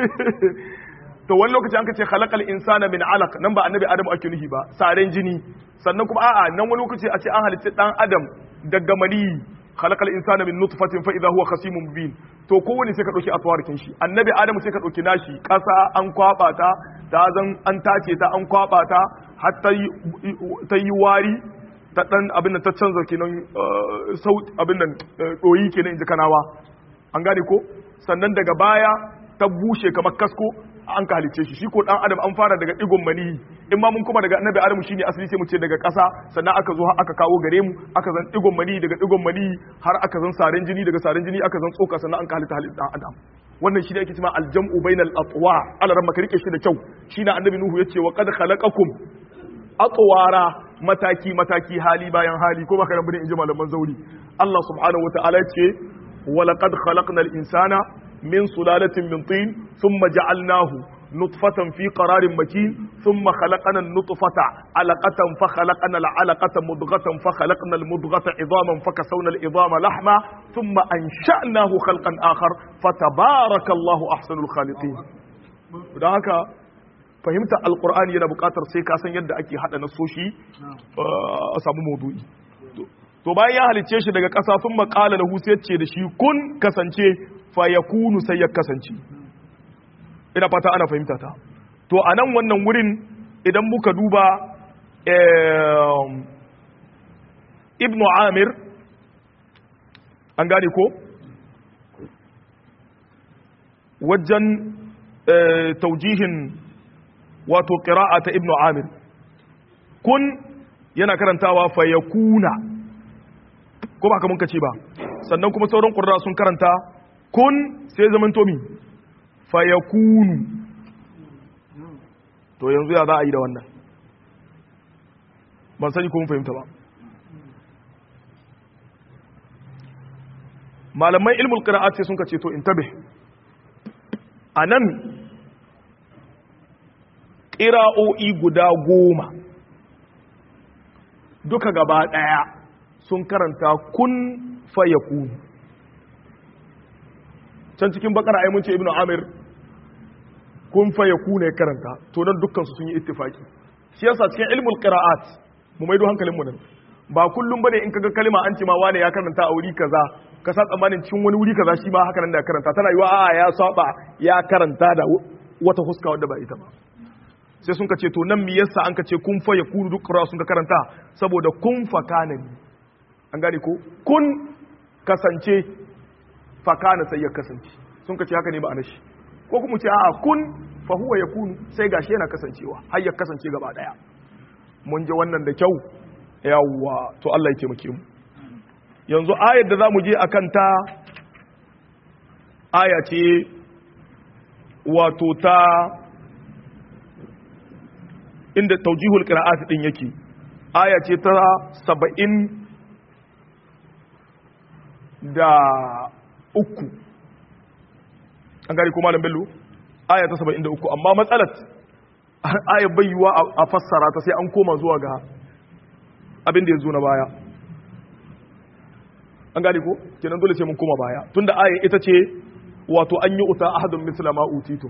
to wani lokaci an ka ce khalaqal insana min alaq nan ba annabi Adamu ake nufi ba saren jini sannan kuma a'a nan wani lokaci a ce an halicci dan adam daga mani khalaqal insana min nutfatin fa idha huwa khasimun mubin to kowane sai ka dauki atwarikin shi annabi adamu sai ka dauki nashi kasa an kwaba ta ta zan an tace ta an kwaba ta har ta yi wari ta dan abin da ta canza kenan sauti abin nan doyi kenan inji kanawa an gane ko sannan daga baya ta bushe kamar kasko an ka halicce shi shi ko dan adam an fara daga digon mani in ma mun kuma daga annabi adam shine asali sai mu ce daga ƙasa sannan aka zo aka kawo gare mu aka zan digon mani daga digon mani har aka zan saren jini daga saren jini aka zan tsoka sannan an ka halitta halitta dan adam wannan shi ne ake cewa aljam'u bainal atwa ala ran rike shi da kyau shine annabi nuhu yace wa qad khalaqakum atwara mataki mataki hali bayan hali ko baka rabbi in ji malaman zauri Allah subhanahu wataala yace wa laqad khalaqnal insana من سلالة من طين ثم جعلناه نطفة في قرار مكين ثم خلقنا النطفة علقة فخلقنا العلقة مضغة فخلقنا المضغة عظاما فكسونا العظام لحما ثم أنشأناه خلقا آخر فتبارك الله أحسن الخالقين وذلك فهمت القرآن yana buƙatar sai ka san yadda ake haɗa nasoshi a samu maudu'i to bayan ya halicce shi daga ƙasa sun maƙala da sai ce da shi kun kasance fayakunu sai ya kasance ina fata ana fahimta ta to a nan wannan wurin idan muka duba ibn amir an gane ko wajen taujihin wato ƙira'a ta ibn amir kun yana karantawa fayakuna ko ba ka mun ce ba sannan kuma sauran ƙurra sun karanta kun sai zaman tomi fayakunu to yanzu ya za a yi da wannan ban sani kuma fahimta ba malaman ilmul qira'at sai sun kace to intabe anan qira'o'i guda goma duka gaba daya sun karanta kun fayakunu can cikin bakara ai mun ce ibnu amir kun fa yakuna karanta to nan dukkan su sun yi ittifaki shi yasa cikin ilmul qira'at mu maido hankalin mu nan ba kullum bane in kaga kalma an ce ma wane ya karanta a wuri kaza ka sa tsammanin cikin wani wuri kaza shi ma haka nan da karanta tana yiwa a'a ya saba ya karanta da wata huska wadda ba ita ba sai sun ka ce to nan me yasa an ka ce kun fa yakunu duk qira'a sun ka karanta saboda kun fa kana an gane ko kun kasance fakana sai ya kasance sun ka ce haka ne ba shi ko kuma ce a'a kun fa huwa yakunu sai gashi yana kasancewa har ya kasance gaba daya mun ji wannan da kyau yawwa to Allah ya taimake mu yanzu ayar da zamu je akan ta aya ce wato ta inda taujihul qira'at din yake aya ce ta saba'in da uku an gari kuma bello aya ta saba'in da uku amma matsalat aya bayyuwa a fassara ta sai an koma zuwa ga abin da ya zo na baya an gari ko kenan dole sai mun koma baya tunda aya ita ce wato an yi uta ahadun misla ma utitu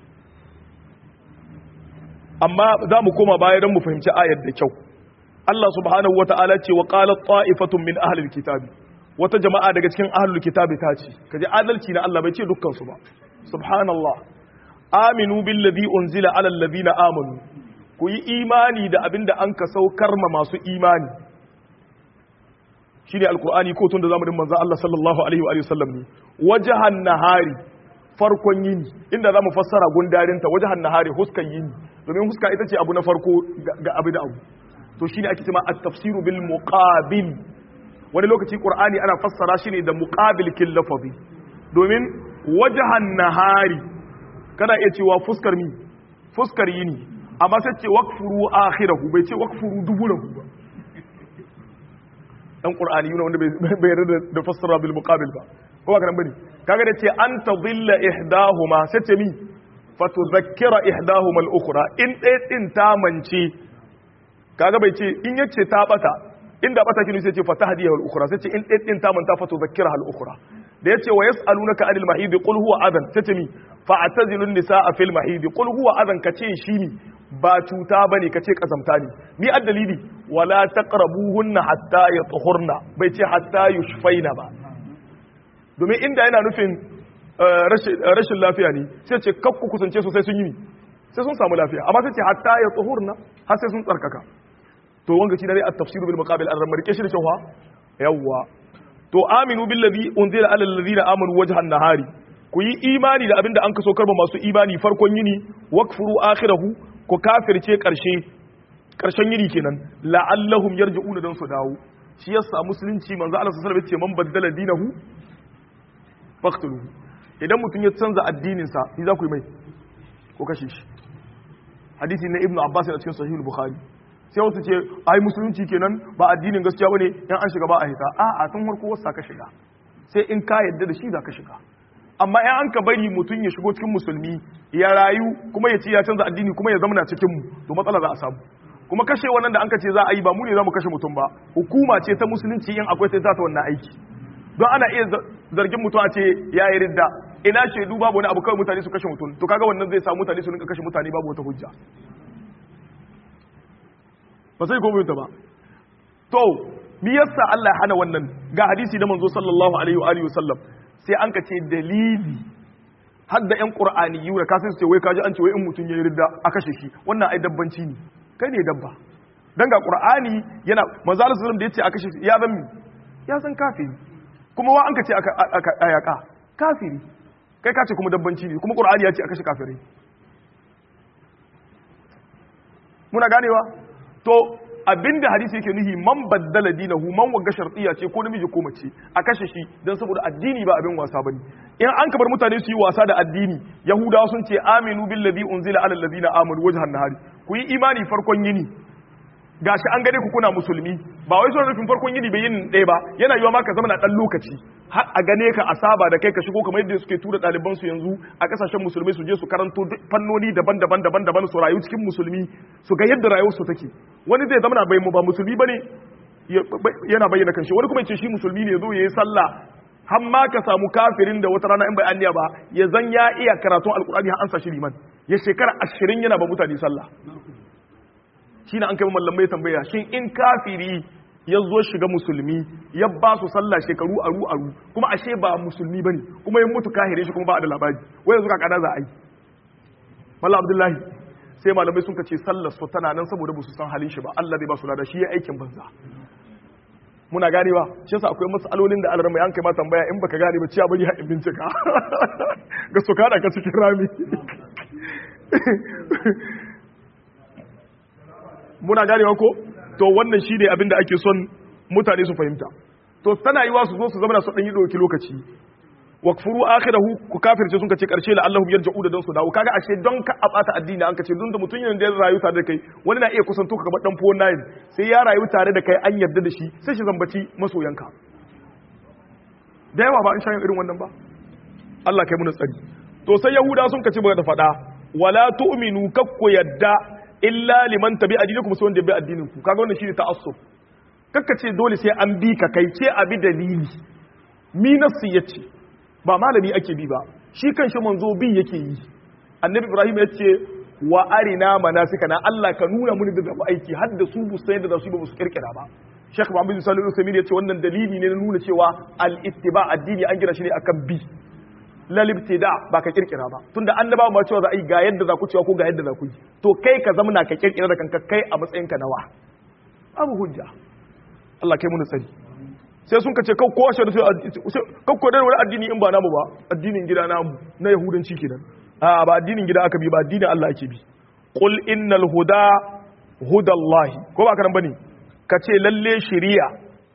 amma za mu koma baya don mu fahimci ayar da kyau Allah subhanahu wata'ala ce wa qalat ta'ifatun min ahlil kitabi wata jama'a daga cikin ahlul kitabi ta ce kaje adalci na Allah bai ce dukkan su ba subhanallah aminu billadhi unzila ala alladhina amanu ku yi imani da abinda an ka saukar ma masu imani shine alqur'ani ko tun da zamanin manzo Allah sallallahu alaihi wa sallam ne wajhan nahari farkon yini inda zamu fassara gundarinta wajhan nahari huskan yini domin huska ita ce abu na farko ga abu da abu to shine ake cewa at-tafsiru bil muqabil wani lokaci qur'ani ana fassara shi ne da muqabil kin lafazi domin wajhan nahari kana iya cewa fuskar mi fuskar yini amma sai ce waqfuru akhirahu bai ce waqfuru duburahu ba dan qur'ani yana wanda bai yarda da fassara bil muqabil ba ko ba kan bane kaga da ce an tadilla ihdahuma sai ce mi fatudhakkira ihdahuma al-ukhra in ɗaya din ta mance kaga bai ce in yace ta bata inda bata kinu sai ce fatahdiyahu al-ukhra sai ce in ɗaya din ta manta fatudhakkira al-ukhra da yace wa yas'alunaka anil mahid qul huwa adan sai ce mi fa'tazilun nisaa fil mahid qul huwa adan kace shi ne ba cuta bane kace kazamta ne ni addalili wala taqrabuhunna hatta yatahurna bai ce hatta yushfaina ba domin inda yana nufin rashin lafiya ne sai ce kakku kusance su sai sun yi sai sun samu lafiya amma sai ce hatta ya tsohurna har sai sun tsarkaka to wanga shi ne a tafsiru bil muqabil an ramarke shi da cewa yawwa to aminu bil ladhi unzila ala alladhina amanu wajhan nahari ku yi imani da abinda an kaso karba masu imani farkon yini wakfuru akhirahu ku kafirce karshe karshen yini kenan la'allahum yarji'una dan su dawo shi yasa musulunci manzo Allah sallallahu alaihi wasallam ya ce man baddala dinahu faqtuluhu idan mutum ya canza addininsa ni za ku yi mai ko kashe shi hadisi na ibnu abbas a cikin sahih bukhari sai wasu ce ai musulunci kenan ba addinin gaskiya bane in an shiga ba a hita a a tun farko wasa ka shiga sai in ka yadda da shi za ka shiga amma in an ka bari mutum ya shigo cikin musulmi ya rayu kuma ya ce ya canza addini kuma ya zama na cikin mu to matsala za a samu kuma kashe wannan da an ka ce za a yi ba mu ne za mu kashe mutum ba hukuma ce ta musulunci in akwai sai za ta wannan aiki don ana iya zargin mutum a ce ya yi ridda ina shaidu babu wani abu kawai mutane su kashe mutum to kaga wannan zai sa mutane su rinka kashe mutane babu wata hujja ba sai komai ta ba to me yasa Allah ya hana wannan ga hadisi da manzo sallallahu alaihi wa alihi wasallam sai an ka ce dalili har da yan qur'aniyyu da kasan su ce wai kaji an ce wai in mutum ya yi ridda a kashe shi wannan ai dabbanci ne kai ne dabba dan ga qur'ani yana manzo sallallahu alaihi wasallam da yace a kashe shi ya zan ya san kafiri kuma wa an ka ce a yaƙa kafiri kai ka ce kuma dabbanci ne kuma ƙur'ani ya ce a kashe kafirai muna ganewa to abinda hadisi yake nuhi man baddala dinahu man wagga shartiya ce ko namiji ko mace a kashe shi don saboda addini ba abin wasa bane in an kabar mutane su yi wasa da addini yahudawa sun ce aminu billazi unzila ala allazina amanu wajhan nahari ku yi imani farkon yini gashi an gane ku kuna musulmi ba wai suna nufin farkon yini bai yin ɗaya ba yana yiwa ma ka zama na ɗan lokaci har a gane ka a saba da kai ka shigo kamar yadda suke tura ɗaliban su yanzu a ƙasashen musulmai su je su karanto fannoni daban-daban daban-daban su rayu cikin musulmi su ga yadda rayuwar su take wani zai zama na bai mu ba musulmi bane yana bayyana kanshi wani kuma ya ce shi musulmi ne zo yayi sallah har ma ka samu kafirin da wata rana in bai anniya ba ya zan ya iya karatun alkur'ani har an sa shi liman ya shekara ashirin yana ba mutane sallah shi an kai mallamai tambaya shin in kafiri ya zo shiga musulmi ya ba su sallah shekaru aru aru kuma ashe ba musulmi bane kuma ya mutu kahire shi kuma ba da labari wai yanzu kakana za a yi mallam abdullahi sai malamai sun ce sallar su tana nan saboda ba su san halin shi ba Allah zai ba su lada shi ya aikin banza muna ganewa shi yasa akwai matsalolin da alarma yanka ma tambaya in baka gane ba ciya bari haɗin bincika ga su kada ka cikin rami muna ganewa ko to wannan shi ne abin da ake son mutane su fahimta to tana yiwa su zo su zama su ɗan yi ɗauki lokaci wakfuru akhirahu ku kafirce sun kace karshe la Allahum yarja'u da don su dawo kaga ashe don ka abata addini an kace don da mutun yana da rayu tare da kai wani na iya kusanto ka kamar dan fuwon nayin sai ya rayu tare da kai an yarda da shi sai shi zambaci masoyanka da yawa ba an shayin irin wannan ba Allah kai mu tsari to sai yahuda sun kace ba da fada wala tu'minu kakku yadda illa liman tabi addinikum sai wanda bi addinin ku kaga wannan shine ta'assub kakkace dole sai an bi ka kai ce abi dalili mi nasu yace ba malami ake bi ba shi kan shi manzo bi yake yi annabi ibrahim ya ce wa arina manasikana Allah ka nuna muni da zafi aiki har da su bu sai da su ba su kirkira ba Sheikh Muhammad Salihu Usaimi ya ce wannan dalili ne na nuna cewa al-ittiba addini an gina shi ne akan bi lal ibtida ba ka kirkira ba tunda annabawa ma cewa za a yi ga yadda za ku cewa ko ga yadda za ku yi to kai ka zama ka kirkira da kanka kai a matsayin ka nawa abu hujja Allah kai mu tsari sai sun kace kau kowa shi kau ko da wani addini in ba namu ba addinin gida namu na yahudanci kenan a ba addinin gida aka bi ba addinin Allah ake bi qul innal huda hudallahi ko ba karan bane kace lalle shari'a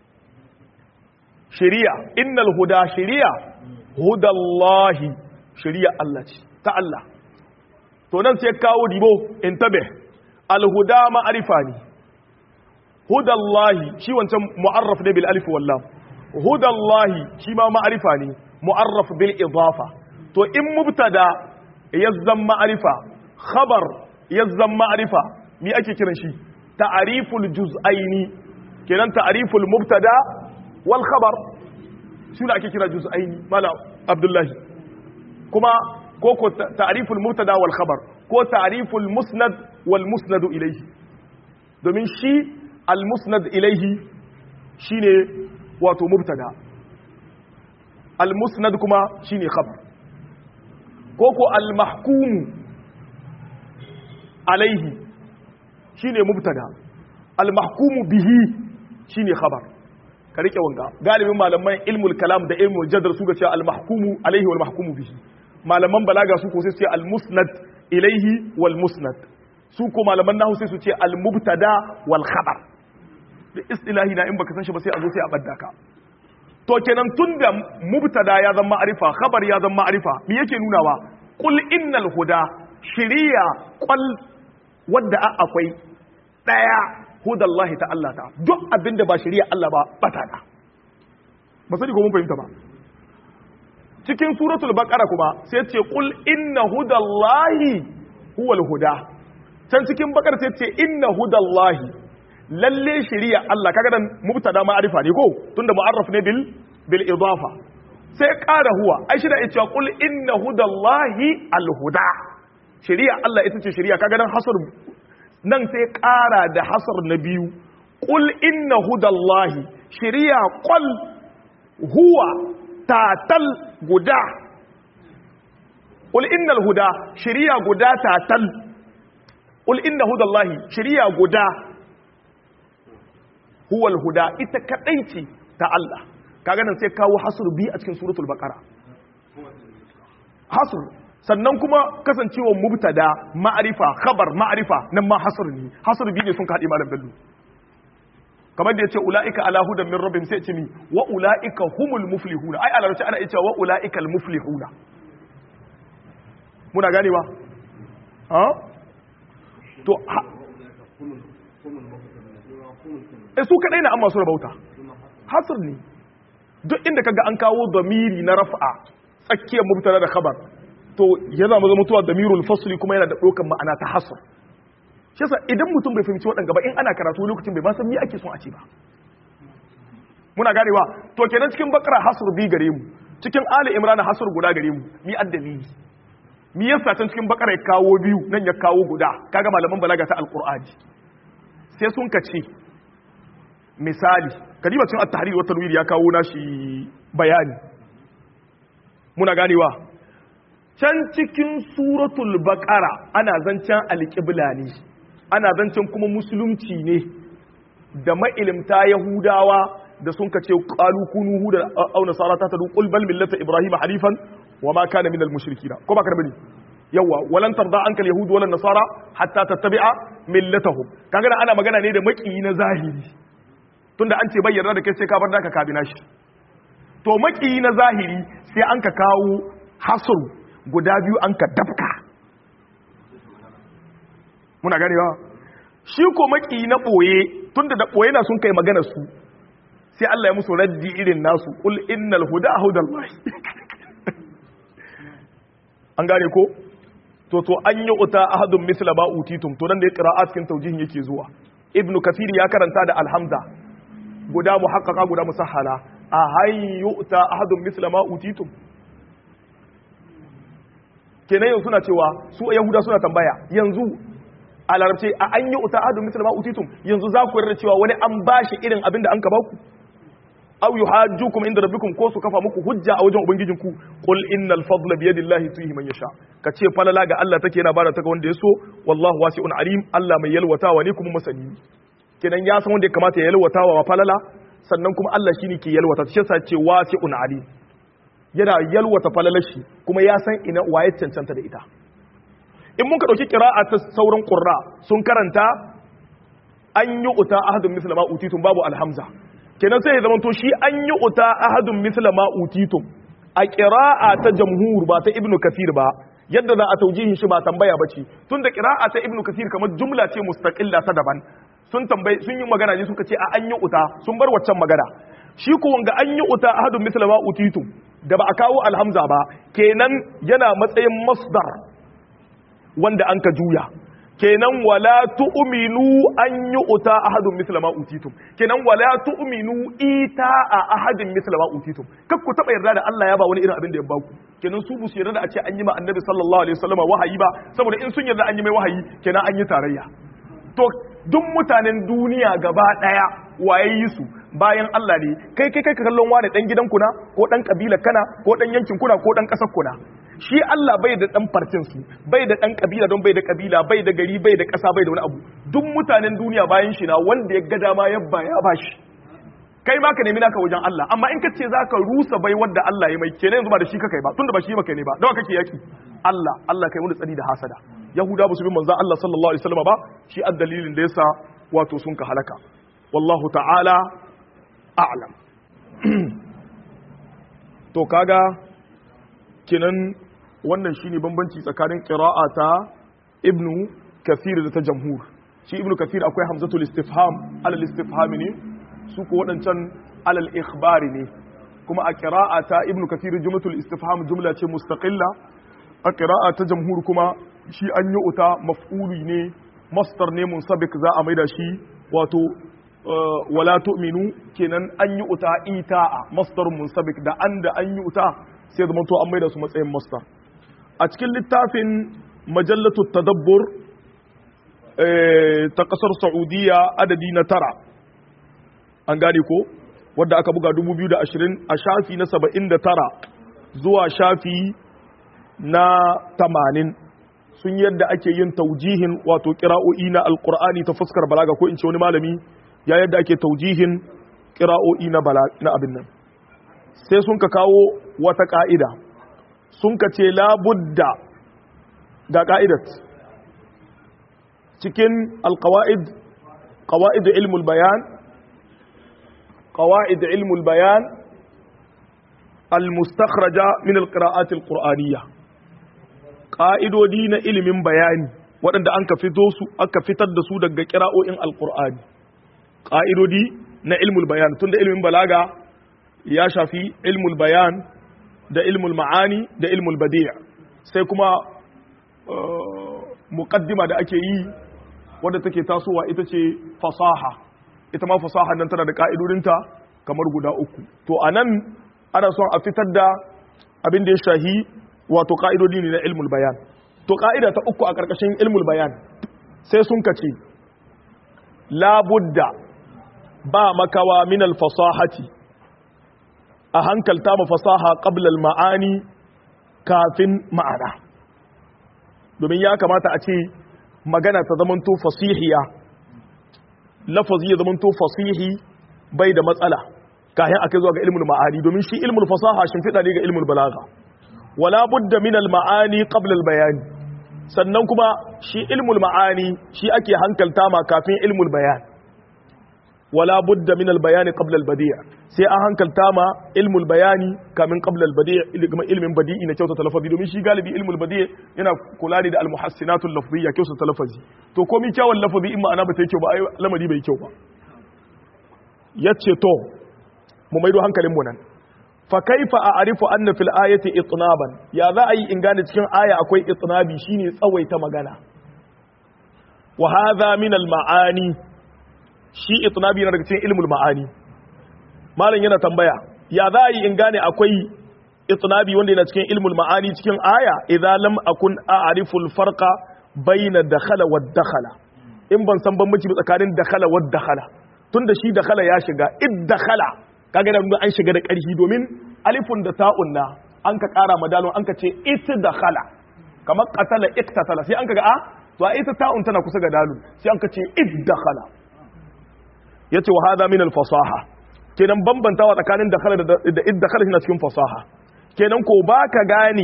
shari'a innal huda shari'a hudallahi shari'a Allah ce ta Allah to nan sai kawo dibo intabe al huda ma'arifa ne hudallahi shi wancan mu'arraf ne bil alif wallam hudallahi shi ma ma'arifa ne mu'arraf bil idafa to in mubtada yazzan ma'arifa khabar yazzan ma'arifa me ake kiran shi ta'riful juz'aini kenan ta'riful mubtada wal khabar shi da ake kira juz'aini mala abdullahi kuma ko ko ta'riful mubtada wal khabar ko ta'riful musnad wal musnad ilayhi domin shi al-musnad ilaihi shine wato mubtada al-musnad kuma shine khabar koko al-mahkum alaihi shine mubtada al-mahkum bihi shine khabar ka rike wanga galibin malaman ilmul kalam da ilmul jadr su ga cewa al-mahkum alaihi wal mahkum bihi malaman balaga su ko sai su ce al-musnad ilaihi wal musnad su ko malaman nahu sai su ce al-mubtada wal khabar da istilahi na in baka san shi ba sai a zo sai a badda ka to kenan tunda mubtada ya zama ma'arifa khabar ya zama ma'arifa me yake nunawa qul innal huda shiriya qal wadda akwai daya hudallahi ta Allah ta duk abinda ba shiriya Allah ba bata da ba sai ko mun fahimta ba cikin suratul baqara kuma sai ce qul inna hudallahi huwal huda can cikin bakar sai ce inna hudallahi lalle shari'a Allah kaga dan mubtada ma'arifa ne ko tunda mu'arraf ne bil bil idafa sai ƙara huwa ai shi da yace qul inna hudallahi alhuda shari'a Allah ita ce shari'a kaga dan hasr nan sai ƙara da hasr na biyu qul inna hudallahi shari'a qul huwa tatal guda qul innal huda shari'a guda tatal qul inna hudallahi shari'a guda huwal huda ita kadai ce ta Allah kaga nan sai kawo hasr bi a cikin suratul baqara hasr sannan kuma kasancewa mubtada ma'arifa khabar ma'arifa nan ma hasr ne hasr bi ne sun ka hadi malam bello kamar da yace ulaika ala hudan min rabbihim sai ce mi wa ulaika humul muflihuna ai alarci ana cewa wa ulaikal muflihuna muna ganewa ha to e su kadai na amma su rabauta hasr ne duk inda kaga an kawo damiri na raf'a tsakiyar mubtada da khabar to yana maza mutuwa damirul fasli kuma yana da dokan ma'ana ta hasr shi yasa idan mutum bai fahimci waɗanda ba in ana karatu lokacin bai ba san me ake son a ce ba muna ganewa to kenan cikin bakara hasr bi gare mu cikin ali imran hasr guda gare mu mi addalili mi yasa can cikin bakara ya kawo biyu nan ya kawo guda kaga malaman balaga ta alqur'ani sai sun kace misali kadiba cikin at-tahrir wa tanwir ya kawo nashi bayani muna ganewa can cikin suratul baqara ana zancen alqibla ne ana zancen kuma musulunci ne da ma'ilimta yahudawa da sun kace qalu kunu huda aw nasara ta tadu qul bal millata ibrahima hanifan wa ma kana minal mushrikina ko ba ka bane yawa walan tarda anka alyahud wala nasara hatta tattabi'a millatahum kaga ana magana ne da maki na zahiri tunda an ce bayyana da kai sai ka bar naka kabina shi to to maki na zahiri sai an ka kawo hasru guda biyu an ka dafka muna ganewa shi ko maki na boye tunda da boye na sun kai magana su sai Allah ya musu raddi irin nasu qul innal huda hudallahi an gane ko to to an yi uta ahadun misla ba utitum to nan da qira'at cikin tawjihin yake zuwa ibn kathir ya karanta da alhamza guda muhaqqaqa guda musahhala a hay yu'ta ahadun misla ma utitum kenan yanzu suna cewa su yahuda suna tambaya yanzu a larabce a an yi uta ahadun misla ma utitum yanzu za ku yarda cewa wani an bashi irin abin da an ka baku aw yuhajjukum inda rabbikum ko su kafa muku hujja a wajen ubangijinku qul innal fadla bi yadillahi tuhi man yasha kace falala ga Allah take yana bada ta ga wanda ya so wallahu wasi'un alim Allah mai yalwatawa ne kuma masani kenan ya san wanda ya kamata ya yalwatawa wa falala sannan kuma Allah shine ke yalwata shi yasa ce wasi'un alim yana yalwata falalar shi kuma ya san ina waye cancanta da ita in muka dauki qira'a ta sauran qurra sun karanta an yi uta ahadun misla ma utitum babu alhamza kenan sai ya zama to shi an yi uta ahadun misla ma utitum a qira'a ta jamhur ba ta ibnu kathir ba yadda za a taujihin shi ba tambaya bace tunda qira'a ta ibnu kathir kamar jumla ce mustaqilla ta daban sun tambayi sun yi magana ne suka ce a an yi uta sun bar waccan magana shi ko wanga an yi uta ahadun misla ma utitum da ba a kawo alhamza ba kenan yana matsayin masdar wanda an ka juya kenan wala tu'minu an yi uta ahadun misla ma utitum kenan wala tu'minu ita a ahadin misla ma utitum kak ku taba yarda da Allah ya ba wani irin abin da ya baku kenan su busu yarda da a ce an yi ma annabi sallallahu alaihi wasallam wahayi ba saboda in sun yarda an yi mai wahayi kenan an yi tarayya to duk mutanen duniya gaba daya waye yi su bayan Allah ne kai kai kai ka kallon wani dan gidan kuna ko dan kabilar kana ko dan yankin kuna ko dan kasar kuna shi Allah bai da dan farcin su bai da dan kabila don bai da kabila bai da gari bai da kasa bai da wani abu duk mutanen duniya bayan shi na wanda ya ga dama yabba ya bashi kai ma ka nemi naka wajen Allah amma in ka ce zaka rusa bai wanda Allah ya mai kenan yanzu ba da shi ka kai ba tunda ba shi maka ne ba dawa kake yaki Allah Allah kai wani tsari da hasada yahuda ba su bi manzon Allah sallallahu alaihi wasallam ba shi addalilin da yasa wato sun ka halaka wallahu ta'ala a'lam to kaga kenan wannan shine bambanci tsakanin qira'a ta ibnu kathir da ta jamhur shi ibnu kathir akwai hamzatul istifham alal istifham ne su ko wadancan alal ikhbari ne kuma a qira'a ta ibnu kathir jumlatul istifham jumla ce mustaqilla a qira'a ta jamhur kuma shi an yi uta maf'uli ne masdar ne munsabik za a maida shi wato wala tu'minu kenan an yi uta ita'a masdarun munsabik da an da an yi uta sai zama to an maida su matsayin masdar a cikin littafin majallatu tadabbur ta kasar saudiya adadi na tara an gane ko wadda aka buga 2020 a shafi na 79 zuwa shafi na 80 sun yadda ake yin taujihin wato kira'o'i na alkur'ani ta fuskar balaga ko in ce wani malami ya yadda ake taujihin kira'o'i na na abin nan sai sun ka kawo wata ka'ida sun ka ce labudda ga ka'idat cikin alkawa'id qawa'id ilmul bayan qawa'id ilmul bayan al-mustakhraja min al-qira'at al-qur'aniyya ƙa'idodi na ilimin bayani waɗanda an ka fito su aka fitar da su daga kira'o'in alƙur'ani ƙa'idodi na ilmul bayan tunda ilimin balaga ya shafi ilmul bayan da ilmul ma'ani da ilmul badi'a sai kuma muƙaddima da ake yi wadda take tasowa ita ce fasaha ita ma fasaha nan tana da ƙa'idodinta kamar guda uku to a nan ana son a fitar da abin da ya shahi wato ƙa'idodi ne na ilmul bayan to ƙa'ida ta uku a ƙarƙashin ilmul bayan sai sun kace labudda ba makawa min alfasahati a hankalta ma fasaha qablal ma'ani kafin ma'ana domin ya kamata a ce magana ta zamanto fasihiya lafazi ya zamanto fasihi bai da matsala kayan akai zuwa ga ilmul ma'ani domin shi ilmul fasaha shimfiɗa ne ga ilmul balaga wala budda min al-ma'ani qabla al-bayan sannan kuma shi ilmul ma'ani shi ake hankalta ma kafin ilmul bayan wala budda min al-bayan qabla al-badi' sai an hankalta ma ilmul bayani kamin qabla al badi' ilmin badi'i na kyautata lafazi domin shi galibi ilmul badi' yana kula da al muhassinatul lafziyya kyautata lafazi to komai kyawun lafazi in ma'ana ba ta yi kyau ba ai lamari bai kyau ba yace to mu maido hankalin mu nan fa kaifa a'rifu anna fil ayati itnaban ya za a yi in gane cikin aya akwai itnabi shine tsawaita magana wa hadha min al ma'ani shi itnabi yana daga cikin ilmul ma'ani malam yana tambaya ya za a yi in gane akwai itnabi wanda yana cikin ilmul ma'ani cikin aya idza lam akun a'rifu al farqa bayna dakhala wa dakhala in ban san bambanci tsakanin dakhala wa dakhala tunda shi dakhala ya shiga id dakhala kaga da an shiga da ƙarfi domin alifun da ta'un na an ka ƙara madalon an ka ce ita da khala kamar qatala iktatala sai an ka ga a to a ita ta'un tana kusa ga dalun sai an ka ce id da khala yace wa hada min al fasaha kenan bambantawa tsakanin da khala da id da khala shi cikin fasaha kenan ko baka gane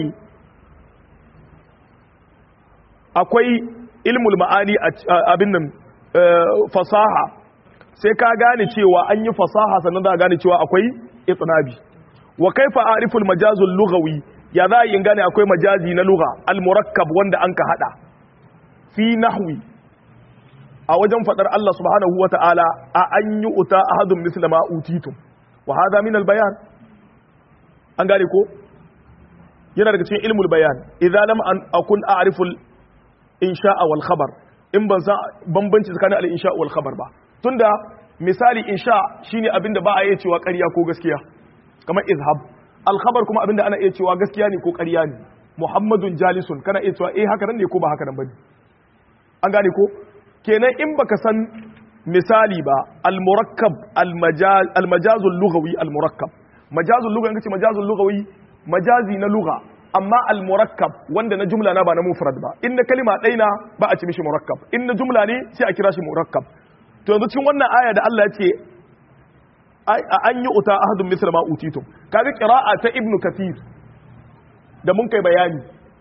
akwai ilmul ma'ani abin nan fasaha sai ka gane cewa an yi fasaha sannan za a gane cewa akwai itnabi wa kaifa ariful majazul lughawi ya za yin gane akwai majazi na lugha al murakkab wanda an ka hada fi nahwi a wajen fadar Allah subhanahu wa ta'ala a an yi uta ahadun misla ma utitum wa hadha min al bayan an gane ko yana daga cikin ilmul bayan idza lam an akun a'riful insha'a wal khabar in ban san bambanci tsakanin al insha wal khabar ba tunda misali insha shine abinda ba a iya cewa ƙarya ko gaskiya kamar izhab alkhabar kuma abinda ana iya cewa gaskiya ne ko ƙarya ne muhammadun jalisun kana iya cewa eh haka nan ne ko ba haka nan bane an gane ko kenan in baka san misali ba almurakkab almajaz almajazul lughawi almurakkab majazul lughawi kace majazul lughawi majazi na lugha amma almurakkab wanda na jumla na ba na mufrad ba in na kalima ɗaya na ba a ci mishi murakkab in na jumla ne sai a kira shi murakkab to yanzu cikin wannan aya da Allah ya ce an yi uta ahadun misra ma utitum kaga qira'a ta ibnu kathir da mun kai bayani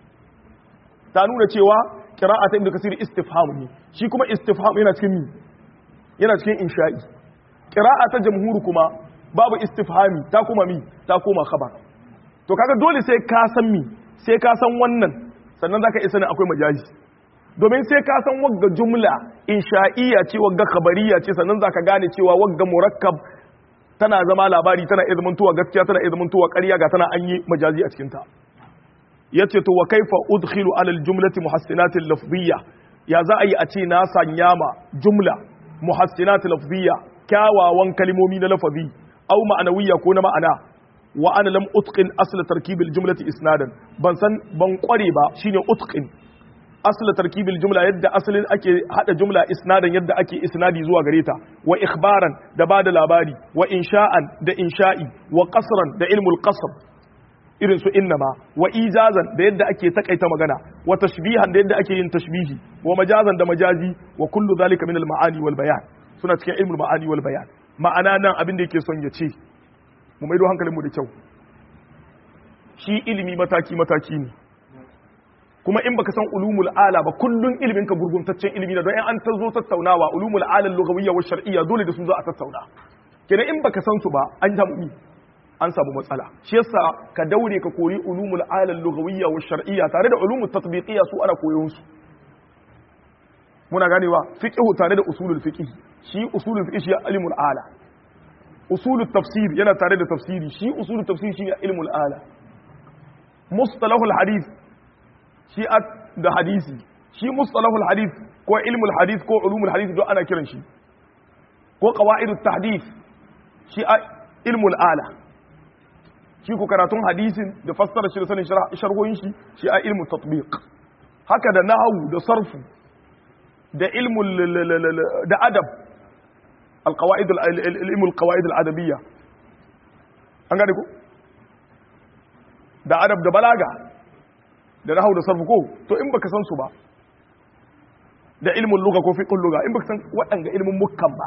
ta nuna cewa qira'a ta ibnu kathir istifham ne shi kuma istifham yana cikin yana cikin insha'i qira'a ta jamhur kuma babu istifhami ta kuma mi ta koma khabar to kaga dole sai ka san mi sai ka san wannan sannan zaka isa ne akwai majazi domin sai ka san wagga jumla insha'iyya ce wagga khabariya ce sannan zaka gane cewa wagga murakkab tana zama labari tana iya zamantowa gaskiya tana iya zamantowa ƙarya ga tana an yi majazi a cikin ta yace to wa kaifa udkhilu ala aljumlati muhassinat lafziyya ya za a yi a ce na sanya ma jumla muhassinat lafziyya kyawawan kalmomi na lafazi au ma'anawiyya ko na ma'ana wa ana lam utqin asl tarkib aljumlati isnadan ban san ban kware ba shine utqin asla tarkibil jumla yadda asalin ake hada jumla isnadan yadda ake isnadi zuwa gare ta wa ikhbaran da bada labari wa insha'an da insha'i wa qasran da ilmul qasr irin su innama wa ijazan da yadda ake takaita magana wa tashbihan da yadda ake yin tashbihi wa majazan da majazi wa kullu zalika min al ma'ani wal bayan suna cikin ilmul ma'ani wal bayan ma'ana nan abin da yake son ya ce mu maido hankalinmu da kyau shi ilimi mataki mataki ne kuma in baka san ulumul ala ba kullun ilimin ka gurguntaccen ilimi da don an ta zo tattaunawa ulumul ala lughawiyya wa shar'iyya dole da su za a tattauna kenan in baka san su ba an samu an samu matsala shi yasa ka daure ka koyi ulumul ala lughawiyya wa shar'iyya tare da ulumul tatbiqiyya su ana koyon su muna ganewa fiqhu tare da usulul fiqh shi usulul fiqh shi ilmul ala usulul tafsir yana tare da tafsiri shi usulul tafsir shi ilmul ala mustalahul hadith shi da hadisi shi mustalahul hadith ko ilmul hadith ko ulumul hadith don ana kiran shi ko qawaidut tahdith shi ilmul ala shi ko karatun hadisin da fassara shi da sanin sharhoyin shi shi a ilmul tatbiq haka da nahwu da sarfu da ilmul da adab القواعد العلم القواعد الادبيه an gane ko da adab da balaga da nahau da sarfu ko to in baka san su ba da ilmin lugha ko fiqhul lugha in baka san waɗanga ilmin mukkan ba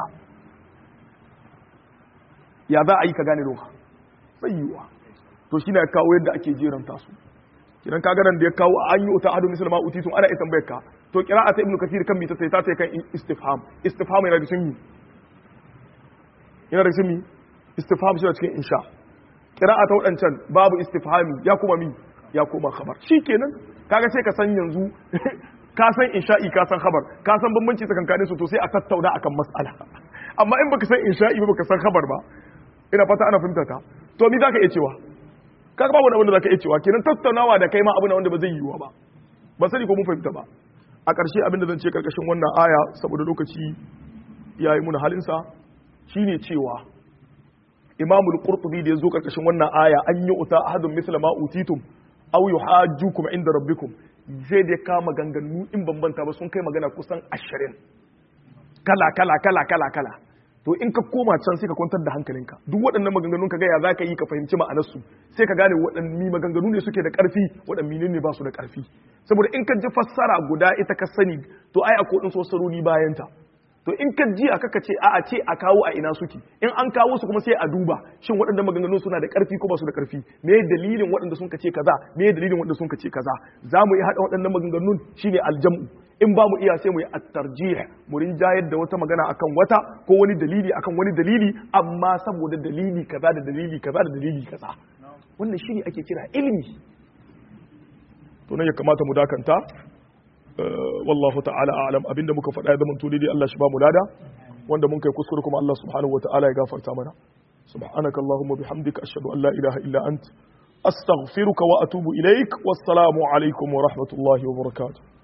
ya za a yi ka gane lugha sai yiwa to shine ya kawo yadda ake jeranta su kidan ka garan da ya kawo an yi uta adu musulma utitun ana ita tambayar ka to qira'ata ibnu kathir kan mita sai ta ta kan istifham istifham yana da cikin yana da cikin istifham shi cikin insha qira'a ta wadancan babu istifhami ya kuma mi ya kuma khabar shikenan kaga sai ka san yanzu ka san insha'i ka san khabar ka san bambanci tsakankanin su to sai a tattauna akan mas'ala amma in baka san insha'i ba baka san khabar ba ina fata ana fahimta ta to mi zaka iya cewa kaga babu wanda zaka iya cewa kenan tattaunawa da kai ma abu ne wanda ba zai yiwu ba ba sani ko mun fahimta ba a ƙarshe abin da zan ce karkashin wannan aya saboda lokaci ya yi muna halinsa shine cewa imamul qurtubi da ya zo karkashin wannan aya an yi uta ahadun misla ma utitum aw yuhajjukum inda rabbikum zai da kama ganganu in bambanta ba sun kai magana kusan ashirin kala kala kala kala kala to in ka koma can sai ka kwantar da hankalinka duk waɗannan maganganun ka ga ya za ka yi ka fahimci ma'anarsu sai ka gane waɗanne maganganu ne suke da ƙarfi waɗanne ne ba su da ƙarfi saboda in ka ji fassara guda ita ka sani to ai akwai ɗin fassarori bayan ta to in ka ji aka ka ce a a ce a kawo a ina suke in an kawo su kuma sai a duba shin waɗannan maganganun suna da ƙarfi ko ba su da ƙarfi me dalilin waɗanda sun ka ce kaza me dalilin waɗanda sun ka ce kaza za mu yi haɗa waɗannan maganganun shine aljam'u in ba mu iya sai mu yi at-tarjih mu rinjayar da wata magana akan wata ko wani dalili akan wani dalili amma saboda dalili kaza da dalili kaza da dalili kaza wannan shine ake kira ilimi to nan ya kamata mu dakanta wallahu ta'ala a'lam abinda muka faɗa ya zama to dai Allah shi ba mu lada wanda mun kai kuskure kuma Allah subhanahu wa ta'ala ya gafarta mana subhanaka allahumma bihamdika ashhadu an la ilaha illa ant astaghfiruka wa atubu ilaik wassalamu alaikum wa rahmatullahi wa barakatuh